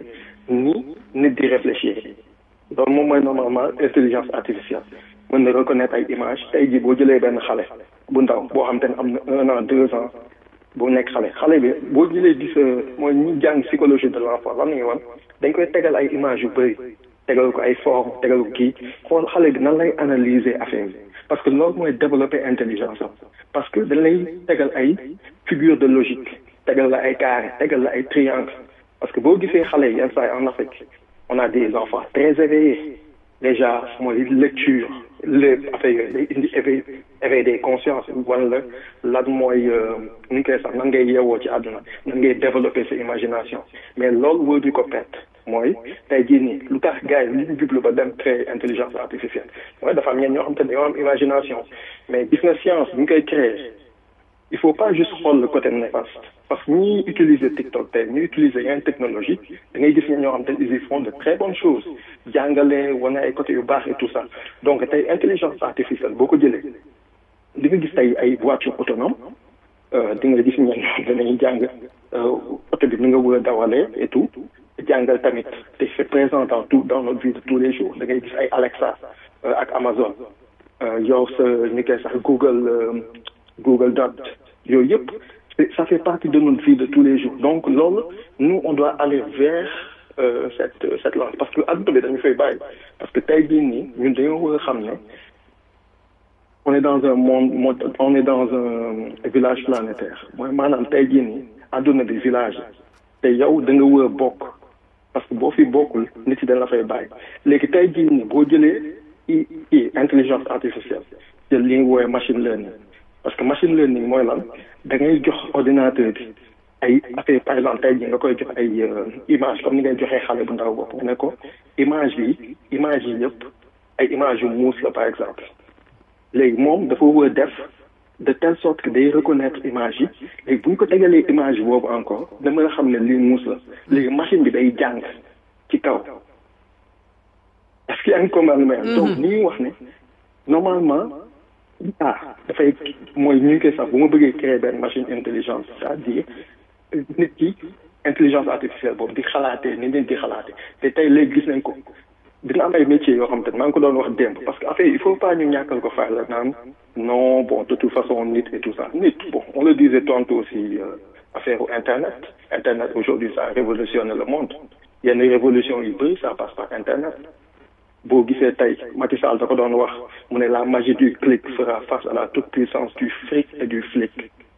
ni nit di réfléchir loolu moom mooy normalement intelligence artificielle mën na reconnaître ay image tey jii boo jëlee benn xale bu ndaw boo xam te ne am na un an deux ans bu nekk xale xale bi boo jëlee gis mooy ñi jàng psychologie de l'enfant lan la ñuy wan dañ koy tegal ay image yu bëri tegal ko ay forme tegal ko kii xool xale bi nan lay analyser affaire bi parce que loolu mooy développer intelligence am parce que dañ lay tegal ay figure de logique tegal la ay carré tegal la ay triangle parce que boo gisee xale yi yenn saa yi en Afrique on a des enfants très éveillés déjà mooy lecture lépp affaire yooyu day indi éveil éveil des consciences wala lan mooy nu ñu koy sax nan ngay yeewoo ci àdduna nan ngay développer sa imagination mais loolu wóor di ko perte mooy tey jii nii lu tax gars yi li ñu jublu ba dem créer intelligence artificielle mooy dafa am ñenn ñoo xam te ne dañoo am imagination mais gis nga science bu ñu koy créer il faut pas juste xool le côté néfaste parce que ñi utiliser TikTok tey ñi utiliser yenn technologie da ngay gis ne ñoo xam te ils y font de très bonnes choses jàngale wane ay côté yu baax et tout ça donc tey intelligence artificielle boo ko jëlee di nga gis tey ay voiture autonome di nga gis ñenn ñoo danañ jàng oto bi ni nga wër a dawalee et tout jàngal tamit te c'est présent dans tout dans notre vie de tous les jours da ngay gis ay Alexa ak Amazon yow sa ni koy sax Google Google Dot yooyu yëpp ça fait partie de notre vie de tous les jours donc loolu nous on doit aller vers euh, cette cette langue parce que adduna bi dañu fay bàyyi parce que tey jii nii ñun dañoo war a xam ne on est dans un monde on est dans un village planétaire mooy maanaam tey jii nii adduna bi village te yow da nga war a bokk parce que boo fi bokkul nit yi dañ la fay bàyyi léegi tey jii nii boo jëlee i i intelligence artificielle jël li nga woowee machine learning parce que machine learning mooy lan da ngay jox ordinateur bi ay affaire par exemple tey jii nga koy jox ay image comme ni ngay joxee xale bu ndaw bopp nga ne ko image bi image yi yëpp ay image yu muus la par exemple léegi moom dafa war a def de telle sorte que day reconnaître image yi léegi bu ñu ko tegalee image boobu encore da mën a xam ne lii muus la léegi machine bi day jàng ci kaw est-ce que yaa ngi comprendre donc ni ñuy wax ne normalement ah dafay mooy ñu ngi koy sax bu ma bëggee créer benn machine intelligence c'est-à-dire nit ki intelligence artificielle boobu di xalaatee ni nit di xalaatee te tey léegi gis nañ ko dina am ay métiers yoo xam te maa ngi ko doon wax démb parce que affaire il faut pas ñu ñàkkal ko fay la naan non bon de toute façon nit et tout ça nit bon on le disait tantôt aussi euh, affaire internet internet aujourd'hui ça révolutionne le monde yenn révolution yu bëri ça passe par internet boo gisee tey Macky Sall da ko doon wax mu ne la magie du clic fera face à la toute puissance du fric et du flic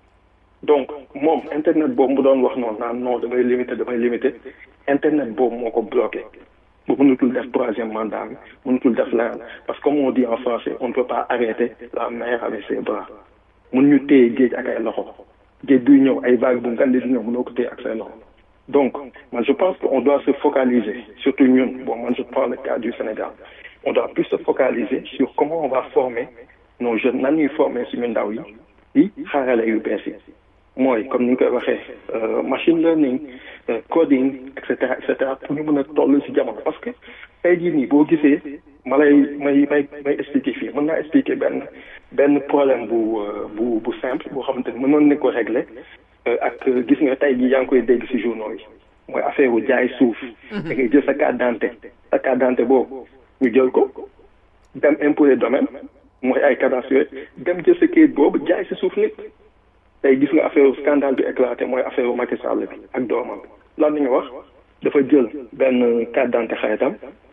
donc moom internet boobu mu doon wax noonu naan non damay limité damay limité internet boobu moo ko bloqué bu mënutul def troisième mandat bi mënutul def leneen parce que comme on dit en français on ne peut pas arrêter la mer avec ses bras mun ñu téye géej ak ay loxo géej buy ñëw ay vague bu ngandi di ñëw mënoo ko téye ak say loxo donc man je pense qu'on doit se focaliser surtout ñun bon man je prends le cas du Sénégal on doit plus se focaliser sur comment on va former nos jeunes nan ñuy former suñu ndaw yi yi xaarale yu bees yi mooy comme ni ñu koy waxee machine learning coding et cetera et cetera pour ñu mën a toll ci jamono parce que tey jii nii boo gisee ma lay may may may expliquer fii mën naa expliquer benn benn problème bu bu bu simple boo xamante ni mënoon nañ ko régler ak gis nga tey jii yaa ngi koy dégg ci journaux yi mooy affaire wu jaay suuf. da ngay jël sa carte d'identité sa carte d'identité boobu ñu jël ko dem impôt et domaine mooy ay cadastre yooyu dem jël sa kayit boobu jaay ci suuf nit. tey gis nga affaire scandale bi éclaté mooy affaire Macky Sall bi ak doomam lan la ñu wax dafa jël benn carte d'identité xaritam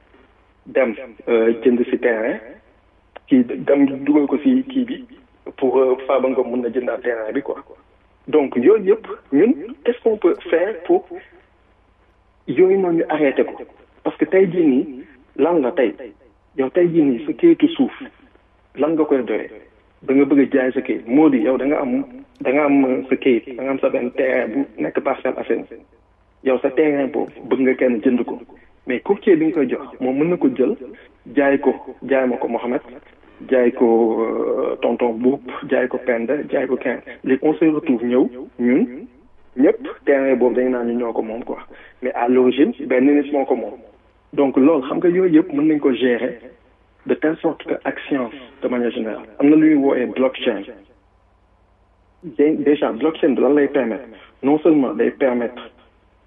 dem jënd ci terrain kii dem dugal ko ci kii bi pour Farba Ngom mën na jëndaat terrain bi quoi donc yooyu yëpp ñun qu'est-ce qu'on peut faire pour yooyu noonu ñu arrêté ko parce que tey jii nii lan la tey yow tey jii nii sa kayitu suuf lan nga koy doyee da nga bëgg a jaay sa kayit moo di yow da nga am da nga am sa kayit da nga am sa benn terrain bu nekk Parcelles Assainies yow sa terrain boobu bëgg nga kenn jënd ko mais courtier bi nga koy jox moom mën na ko jël jaay ko jaay ma ko Mohamed jaay ko tonton Boub jaay ko Penda jaay ko kenn léegi on se retrouve ñëw ñun ñëpp terrain boobu dañ naan ñu ñoo ko moom quoi mais à l'origine benn nit moo ko moom donc loolu xam nga yooyu yëpp mën nañ ko gérer de telle sorte que ak science de manière générale am na lu ñuy woowee blockchain déjà blockchain bi lan lay permettre non seulement day permettre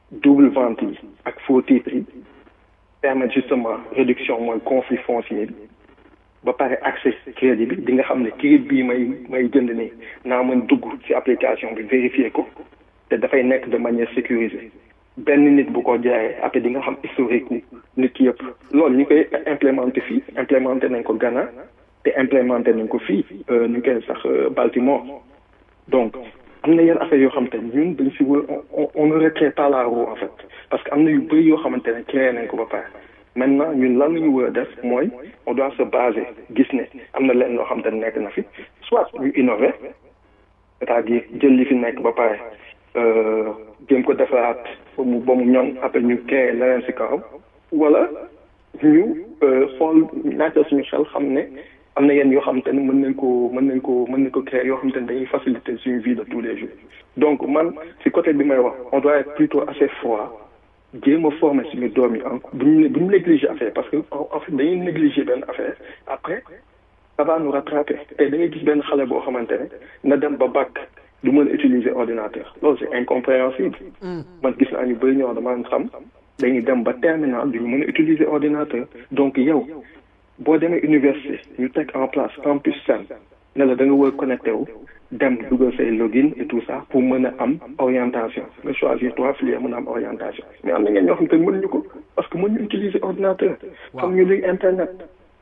double vente yi ak faux titres yi permettre justement réduction mooy conflit foncier bi ba pare accès crédit bi di nga xam ne crédit bii may may jënd nii naa mën dugg ci application bi vérifier ko te dafay nekk de manière sécurisée benn nit bu ko jaayee après di nga xam historique wu nit ki yëpp loolu ñu koy implémenté fii implémenté nañ ko Ghana te implémenté nañ ko fii ñu koy sax Baltimore donc am na yenn affaire yoo xamante ne ñun dañ si wër on on ne recrée pas la roue en fait parce que am na yu bëri yoo xamante ne créé nañ ko ba pare maintenant ñun lan la ñu war a def mooy on doit se baser gis ne am na leen loo xamante ne nekk na fi soit ñu innover c'est-à-dire jël li fi nekk ba pare jéem ko defaraat ba mu ba mu ñoŋ après ñu créé leneen si kawam wala ñu xool naajal suñu xel xam ne am na yenn yoo xamante ne mën nañ ko mën nañ ko mën nañ ko créer yoo xamante ne dañuy faciliter suñu vie de tous les jours donc man si côté bi may wax on doit être plutôt assez froid jéem a former suñu doom yi en bu ñu bu ñu négliger affaire parce que en fait dañuy négliger benn affaire après ça va nous rattraper te da ngay gis benn xale boo xamante ne na dem ba bac du mën a utiliser ordinateur loolu c'est incompréhensible man gis naa ñu bëri ñoo dama xam dañuy dem ba terminal duñu mën a utiliser ordinateur donc yow boo demee université ñu teg en place campus Sen ne la da nga war connecté wu dem dugal say login et tout ça pour mën a am orientation nga choisir trois filières mën a am orientation mais am na ngeen ñoo xam te mënuñu ko parce que mënuñu utiliser ordinateur xam ñu luy internet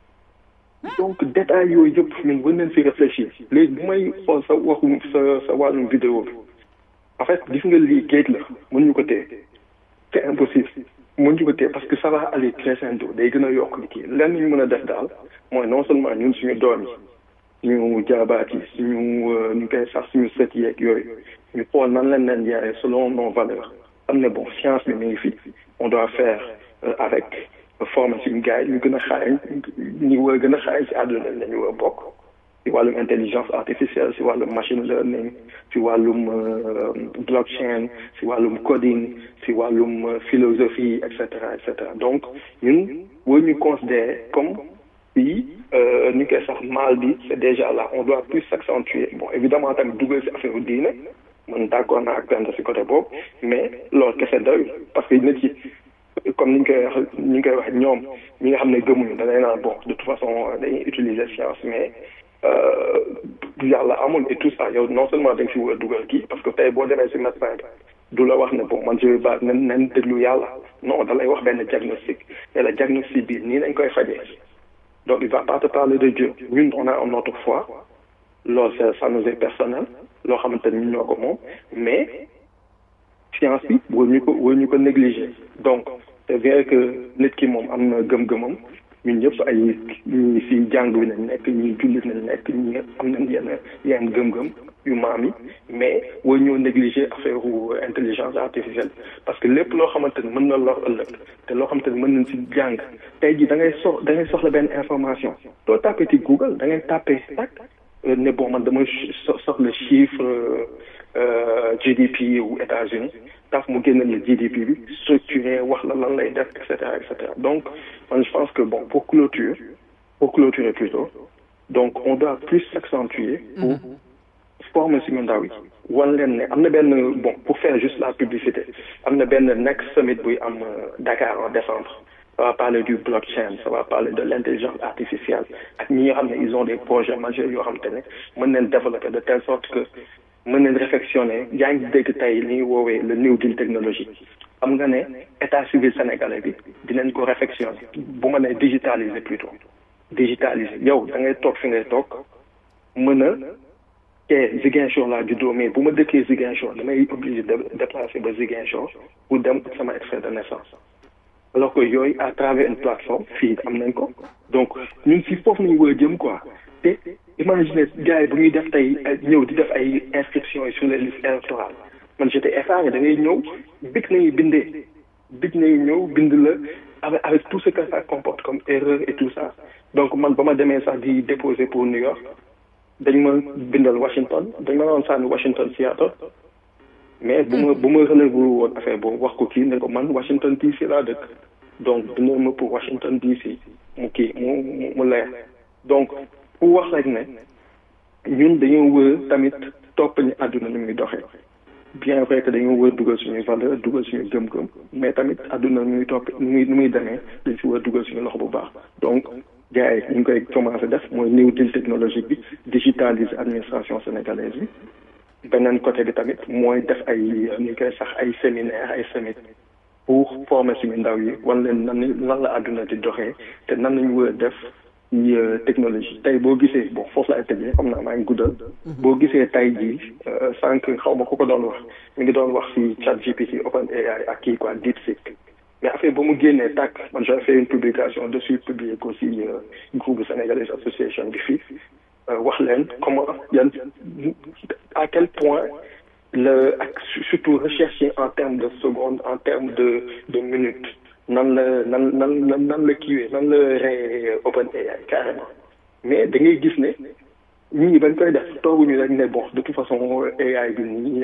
donc détails yooyu yëpp ñun war nañ si réfléchir léegi bu may xool sa waxu sa sa wàllum vidéo bi en fait gis nga lii géej la mënuñu ko téye c'est impossible mënuñu ko téye parce que ça va aller crescendo day gën a yokk li kii lenn ñu mën a def daal mooy non seulement ñun suñu doom yi ñu jaabaat yi suñu ñu koy sax suñu sët yeeg yooyu ñu xool nan lañ leen yaree selon nos valeurs am ne bon science bi mi ngi fi on doit faire avec former suñu gars yi ñu gën a xaarañ ñu war a gën a xaarañ si àdduna lañu war a bokk si wàllum intelligence artificielle si wàllum machine learning si wàllum blockchain si wàllum coding si wàllum philosophie et cetera et cetera donc ñun war ñu considérer comme si ñu koy sax mal bi c'est déjà là on doit plus s'accentuer bon évidemment tamit dugal si affaire diine man d'accord naa ak benn si côté boobu mais loolu kese doyul parce que nit yi comme ni ñu koy wax ni ñu koy wax ñoom ñi nga xam ne gëmuñu da ngay naan bon de toute façon dañuy utiliser science mais yàlla amul et tout ça yow non seulement da nga si war a dugal kii parce que tey boo demee si médecin bi du la wax ne bon man je ba nen nen déglu yàlla non da lay wax benn diagnostic et le diagnostic bi nii nañ koy fajee donc il va pas te parler de Dieu ñun on a notre foi loolu ça ça nous est personnel loo xamante ni ñun ñoo ko moom mais science bi war ñu ko war ñu ko négliger donc c'est vrai que nit ki moom am na gëm-gëmam ñun ñëpp ay ñi si jàng bi nañ nekk ñi jullit nañ nekk ñi am nañ yenn yenn gëm-gëm yu maam yi mais war ñoo négliger affaire intelligence artificielle parce que lépp loo xamante ni mën na lor ëllëg te loo xamante ni mën nañ si jàng tey jii da ngay sox da ngay soxla benn information doo tapé ci Google da ngay tapé tak ne bon man dama soxla chiffre GDP wu États-Unis taf mu génne le GDP bi structuré wax la lan lay def et cetera et cetera donc man je pense que bon pour clôture pour clôturer plutôt donc on doit plus s'accentuer pour former suñu ndaw yi wan leen ne am na benn bon pour faire juste la publicité am na benn next summit buy am Dakar en décembre ça va parler du blockchain ça va parler de l'intelligence artificielle ak ñi nga xam ne ils ont des projets majeurs yoo xam te ne mën nañ développer de telle sorte que mën nañ réflexionner yaa ngi dégg tey li ñuy woowee le New Deal technologie xam nga ne état civil sénégalais bi dinañ ko réflexionner bu ma nee digitaliser plutôt digitaliser yow da ngay toog fi ngay toog mën a te Ziguinchor laa juddoo mais bu ma dëkkee Ziguinchor damay obligé de déplacer ba Ziguinchor pour dem sama extrait de naissance alors que yooyu à travers une plateforme fii am nañ ko donc ñun si foofu nañu war a jëm quoi te imagine gars yi bu ñuy def tey ñëw di def ay inscriptions yi sur les listes électorales man j'étais effaré da ngay ñëw big nañu bindee big nañu ñëw bind la avec avec tout ce que ça comporte comme erreur et tout ça donc man ba ma demee sax di déposer pour New York dañ ma bindal Washington dañ ma doon sànni Washington Seattle mais bu ma bu ma relevé woon affaire boobu wax ko kii ne ko man Washington DC laa dëkk donc bindal ma pour Washington DC mu kii mu mu leer donc pour wax rek ne ñun dañoo wër tamit topp ñu àdduna ni muy doxee bien vrai que dañoo war a dugal suñuy valeur dugal suñu gëm-gëm mais tamit àdduna nu muy topp nu muy nu muy demee dañ si war a dugal suñu loxo bu baax donc gars yi ñu ngi koy commencé def mooy new deal technologique bi digitaliser administration sénégalaise bi beneen côté bi tamit mooy def ay ñu koy sax ay séminaire ay summit pour former suñu ndaw yi wan leen nan lan la àdduna di doxee te nan lañu war a def ci technologie tey boo gisee bon foofu laay tëjee xam naa maa ngi guddal boo gisee tey jii sànq xaw ma ku ko doon wax mi ngi doon wax si chat GPT open AI ak kii quoi DeepSeek mais affaire ba mu génnee tàkk man j'ai fait une publication dessus publié ko si groupe sénégalais association bi fii wax leen comment yan à quel point le ak surtout rechercher en termes de secondes en termes de de minutes nan la nan nan nan nan la kiiwee nan la rey open AI carrément mais da ngay gis ne nit ñi bañ koy def tooguñu rek ne bon de toute façon AI bi nii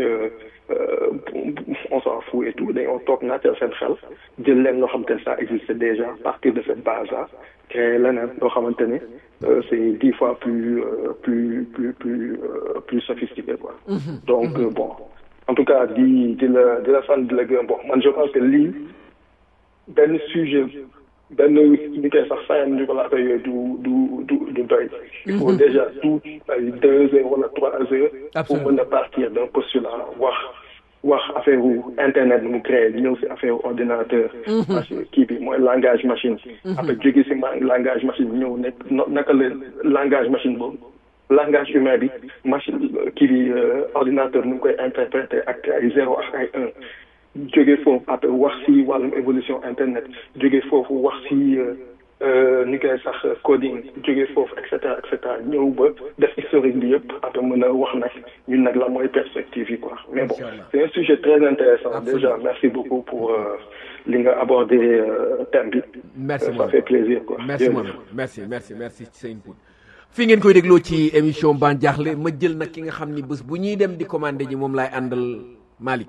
on s'en fout et tout dañoo toog naateel seen xel jël leen loo xamante ne ça existe déjà à partir de cette base là créer leneen loo xamante ne c'est dix fois plus plus plus plus plus sophistiqué quoi donc bon en tout cas di di la di la sant di la gërëm bon man je pense que lii benn sujet benn ñu koy sax sayam ñu ko laata yooyu du du du du doy il faut déjà tout ay deux heures wala trois heures pour mën a partir d'un postulat wax wax affaire internet nu mu créé ñëw si affaire ordinateur machine kii bi mooy langage machine après jóge si langage machine ñëw nekk naka la langage machine boobu langage humain bi machine kii bi ordinateur nu mu koy interpréter ak ay zéro ak ay un jóge foofu après wax si wàllum évolution internet jóge foofu wax si ni koy sax coding jóge foofu et cetera et cetera ñëw ba def historique bi yëpp après mën a wax nag ñun nag la mooy perspective yi quoi mais bon c'est un sujet très intéressant déjà merci beaucoup pour li nga abordé thème bi merci ça fait plaisir quoi merci merci merci merci ci sa input fi ngeen koy dégloo ci émission Ban Diakhli ma jël nag ki nga xam ni bés bu ñuy dem di commandé ji moom laay àndal Malick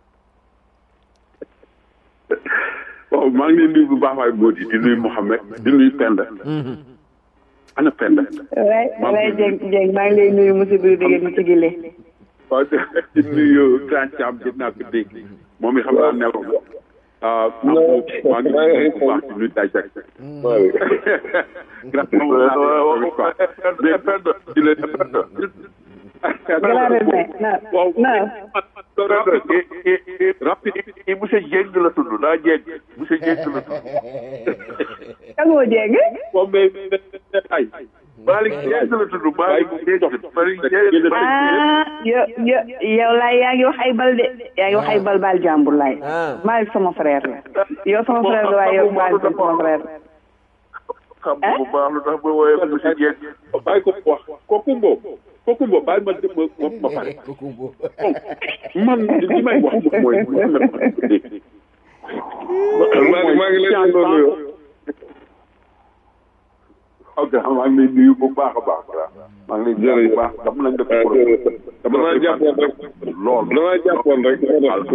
waaw maa ngi leen nuyu bu baax waay Mbodj di nuyu Mouhamed di nuyu Penda. ana Penda. waay waay Dieng Dieng maa ngi lay nuyu monsieur Birou Dégé mi ci gile. waaw di nuyu Grand Thiam jot naa ko dégg moom it xam naa nelaw na. ah maa ngi nuyu bu baax di nuyu Dajak. grand mais Penda di leen waaw rapide i monsieur Dieng la tudd daa Dieng monsieur Dieng la tudd kan moo Dieng waaw mais ay Malick Dieng la tudd Malick Malick Dieng ah yo yo yow laay yaa ngi wax ay bal de yaa ngi wax ay bal baal jàmbur laay Malick sama frère la yow sama frère la waaye yow Malick sama frère xam nga bu baax lu tax ba wooyee monsieur Dieng bàyyi ko wax kooku boobu kooku boobu bàyyi ma dem ma ma pare man li may wax mooy maa ngi leen di nuyu ok maa ngi lay nuyu bu baax a baax maa ngi lay nuyu bu baax dama lañ def dama laa jàppoon rek lool dama jàppoon rek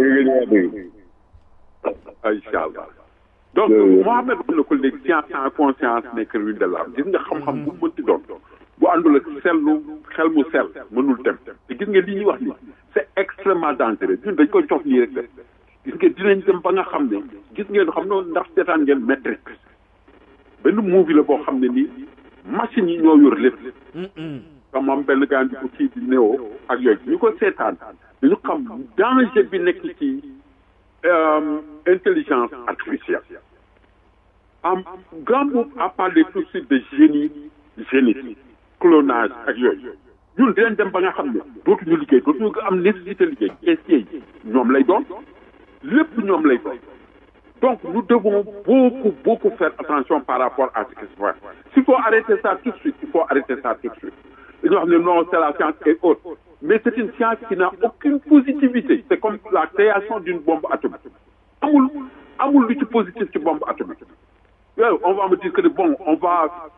incha allah donc Mohamed wax na ko léegi science en conscience nekk ruine de l'âme gis nga xam-xam bu mënti doon bu àndul ak sellu xel mu sell mënul dem te gis nga li ñuy wax ni c'est extrêmement dangereux ñun dañ koy cof nii rek def gis nga dinañ dem ba nga xam ne gis ngeen xam ne ndax seetaan ngeen Matrix benn movie la boo xam ne nii machine yi ñoo yor lépp comme am benn gaan bi ko kii di néo ak yooyu ñu ko seetaan dañu xam danger bi nekk ci intelligence artificielle am grand boobu a parlé tout de suite de génie génétique clonage ak yooyu ñun dinañ dem ba nga xam ne dootuñu liggéey dootuñu am nécessité liggéey caissier yi ñoom lay doon lépp ñoom lay doon donc nous devons beaucoup beaucoup faire attention par rapport à ce qui se passe s'il faut arrêter ça tout de suite il faut arrêter ça tout de suite dañoo xam ne non c'est la science et autres mais c'est une science qui n'a aucune positivité c'est comme la création d'une bombe atomique amul amul lu ci positif ci bombe atomique yow on va me dire que bon on va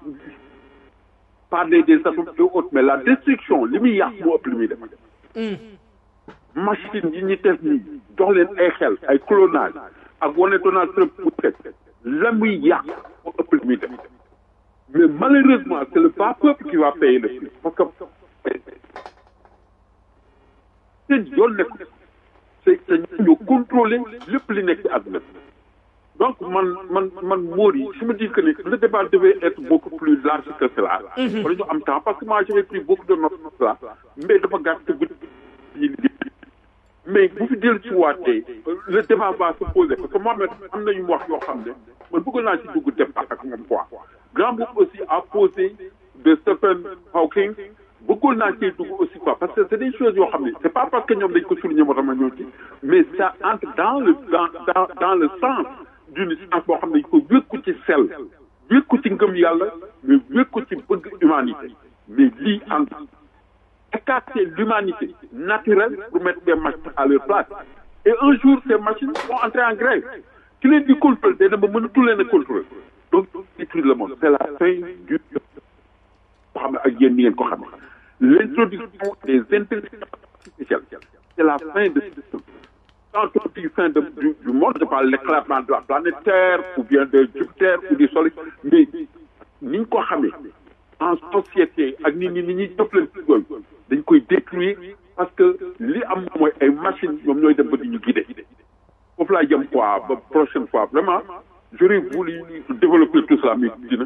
parler des atomes et autres mais la destruction li muy yàq moo ëpp li muy def machine yi ñu def nii jox leen ay xel ay clonage ak wane Donald Trump mu teg la muy yàq moo ëpp li muy def mais malheureusement c'est le bas peuple qui va payer le prix parce que seen yoon nekk c'est que ñoo contrôler lépp li nekk ci àdduna bi donc man man man Mori je me dis que le débat devait être beaucoup plus large que cela. wala ñu am temps parce que moi j'avais pris beaucoup de notes sur cela mais dafa gàtt te guddi mais bu fi dellu ci waatee le débat va se poser parce que Mohamed am na yu mu wax yoo xam ne man bëgg naa ci dugg débat ak moom quoi. Grand Boub aussi a posé de Stephen Hawking bëggoon naa cee dugg aussi quoi parce que c'est des choses yoo xam ne c'est pas parce que ñoom dañ ko souligner moo tax ma ñëw ci mais ça entre dans le dans dans dans le sens d'une science boo xam ne dañ ko wékku ci sel wékku ci ngëm yàlla mais wékku ci bëgg humanité mais lii entre écarter l'humanité naturelle pour mettre des machines à leur place et un jour ces machines vont entrer en grève ki leen di contrôler day dem ba mënatu leen a contrôler donc détruire le monde c'est la fin du boo xam ne ak yéen ni ngeen ko xam ne l'introduction des intelligences artificielles c'est la fin de ce système quand on dit fin de, du, du monde je parle l'éclatement de la planète Terre ou bien de Jupiter ou du Soleil mais ni ñu ko xamee en société ak nit ñi ni ñuy jëflante yooyu dañ koy détruire parce que li am mooy ay machines ñoom ñooy dem ba di ñu guider foofu laa jëm quoi ba prochaine fois vraiment j'aurais voulu développer tout cela mais dina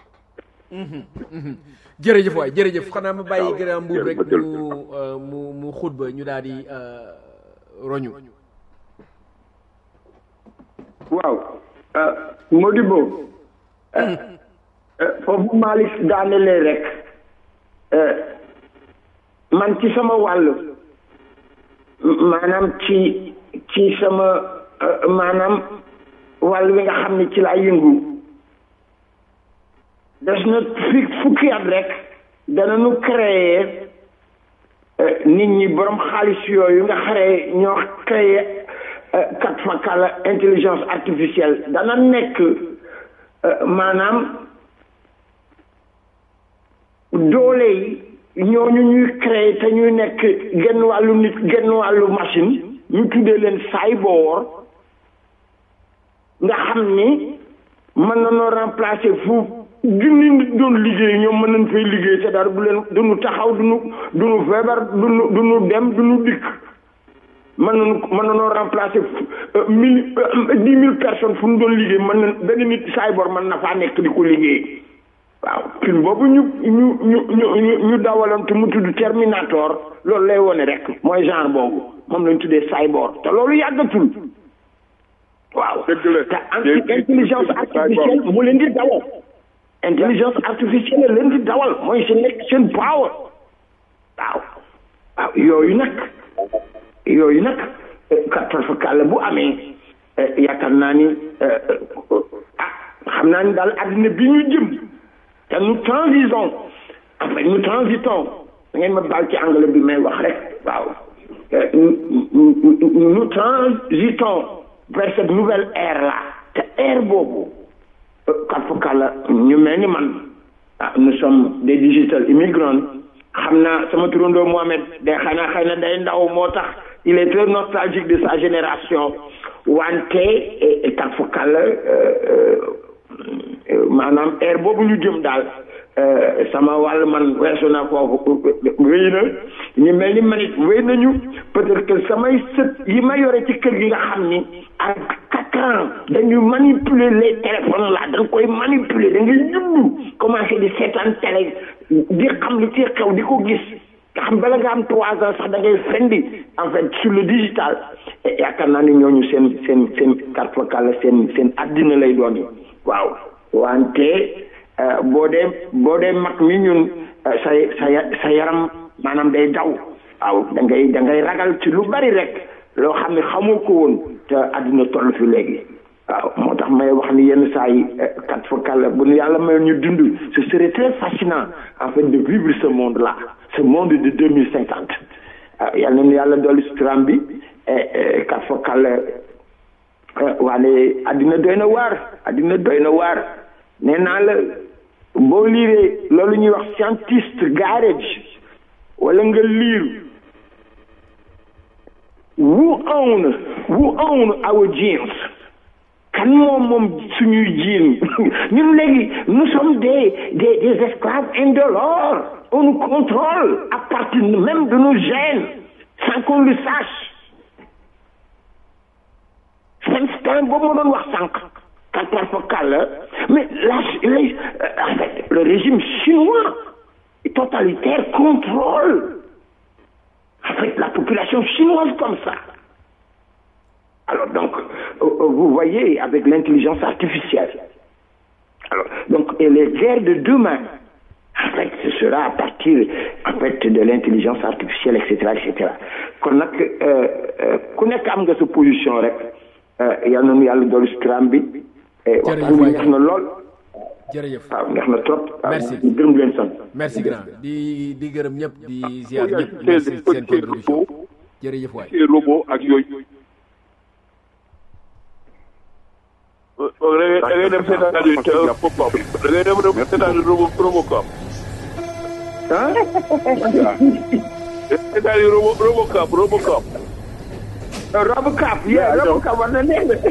jërëjëf waay jërëjëf xanaa ma bàyyi grand mbuub rek mu mu mu xutba ñu daal di roñu waaw Modibo foofu Malick daanelee rek man ci sama wàll maanaam ci ci sama maanaam wàll wi nga xam ne ci laa yëngu des na fi fukki at rek danañu créer nit ñi borom xaalis yooyu nga xare ñoo créer kat fakala intelligence artificielle dana nekk maanaam doole yi ñooñu ñuy créer te ñuy nekk genn wàllu nit genn wàllu machine ñu tuddee leen cyborg nga xam ni mën nañoo remplacer fu junni nit doon liggéey ñoom mën nañ fay liggéey te dara du leen duñu taxaw duñu duñu feebar duñu duñu dem duñu dikk mën nañu mën nañoo remplacer mille dix mille personnes fu ñu doon liggéey mën na benn nit cyborg mën na faa nekk di ko liggéey waaw film boobu ñu ñu ñu ñu ñu dawaloon te mu tudd Terminator loolu lay wone rek mooy genre boobu moom lañ tuddee cyborg te loolu yàggatul waaw te anti intelligence artificielle mu leen di dawal intelligence artificielle leen di dawal mooy seen nekk seen power waaw waaw yooyu nag yooyu nag kattan fa kàlla bu amee yaakaar naa ni ah xam naa ni daal àddina bi ñu jëm te nous transitons enfin nous transitons da ngeen ma baal ci anglais bi may wax rek waaw nous transitons vers cette nouvelle ère là te ère boobu katfakala ñu mel ni man ah nous sommes des digital immigrants xam naa sama turandoo Mohamed day xanaa xëy na day ndaw moo tax il est très nostalgique de sa génération wante katfakala maanaam ère boobu ñu jëm daal sama wàll man weesu na foofu wéy na ñu mel ni man it wéy nañu peut-être que samay sët yi ma yore ci kër gi nga xam ni à quatre ans dañuy manipuler les téléphones là da nga koy manipuler da ngay juddu commencé di seetaan télé di xam li ci xew di ko gis nga xam bala nga am trois ans sax da ngay fendi en fait sur le digital yaakaar naa ni ñooñu seen seen seen carte vocale seen seen addina lay doon yi waaw wante boo dee boo dee mag mi ñun sa sa sa yaram maanaam day daw waaw da ngay da ngay ragal ci lu bari rek loo xam ne xamoo ko woon te àddina toll fi léegi waaw moo tax may wax ni yenn saa yi kat fa kàlla bu nu yàlla mayoon ñu dund ce serait très fascinant en fait de vivre ce monde là ce monde de deux mille cinquante waaw yal nañu yàlla dolli suturam bi kat fa kàlla waane àddina doy na waar àddina doy na waar nee naa la boo liiree loolu ñuy wax scientist garage wala nga liir who own who own our genes kan moom moom suñuy jiin ñun léegi nous sommes des des des esclaves indolores on nous contrôle à partir même de nos gènes sans qu'on le sache Feinstein boobu ma doon wax sànq quatre focal la mais la les en fait le régime chinois totalitaire contrôle en fait la population chinoise comme ça alors donc vous voyez avec l'intelligence artificielle alors donc et les guerres de demain en fait ce sera à partir en fait de l'intelligence artificielle et cetera et cetera kon nag ku nekk am nga sa position rek yal na nu yàlla dolli suturam bi waxtaan bi neex na lool jërëjëf waaw neex na trop merci gërëm leen sant merci grand di di gërëm ñëpp di ziar ñëpp merci seen contribution jërëjëf waay ci robot ak yooyu da ngay dem seetaan pop-up da ngay dem seetaan robo robocop ah seetaan robo robocop robocop robocop yeah robocop war na neex de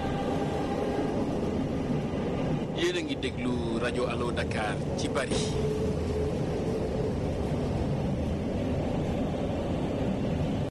yéen a ngi déglu rajo Allo Dakar ci Paris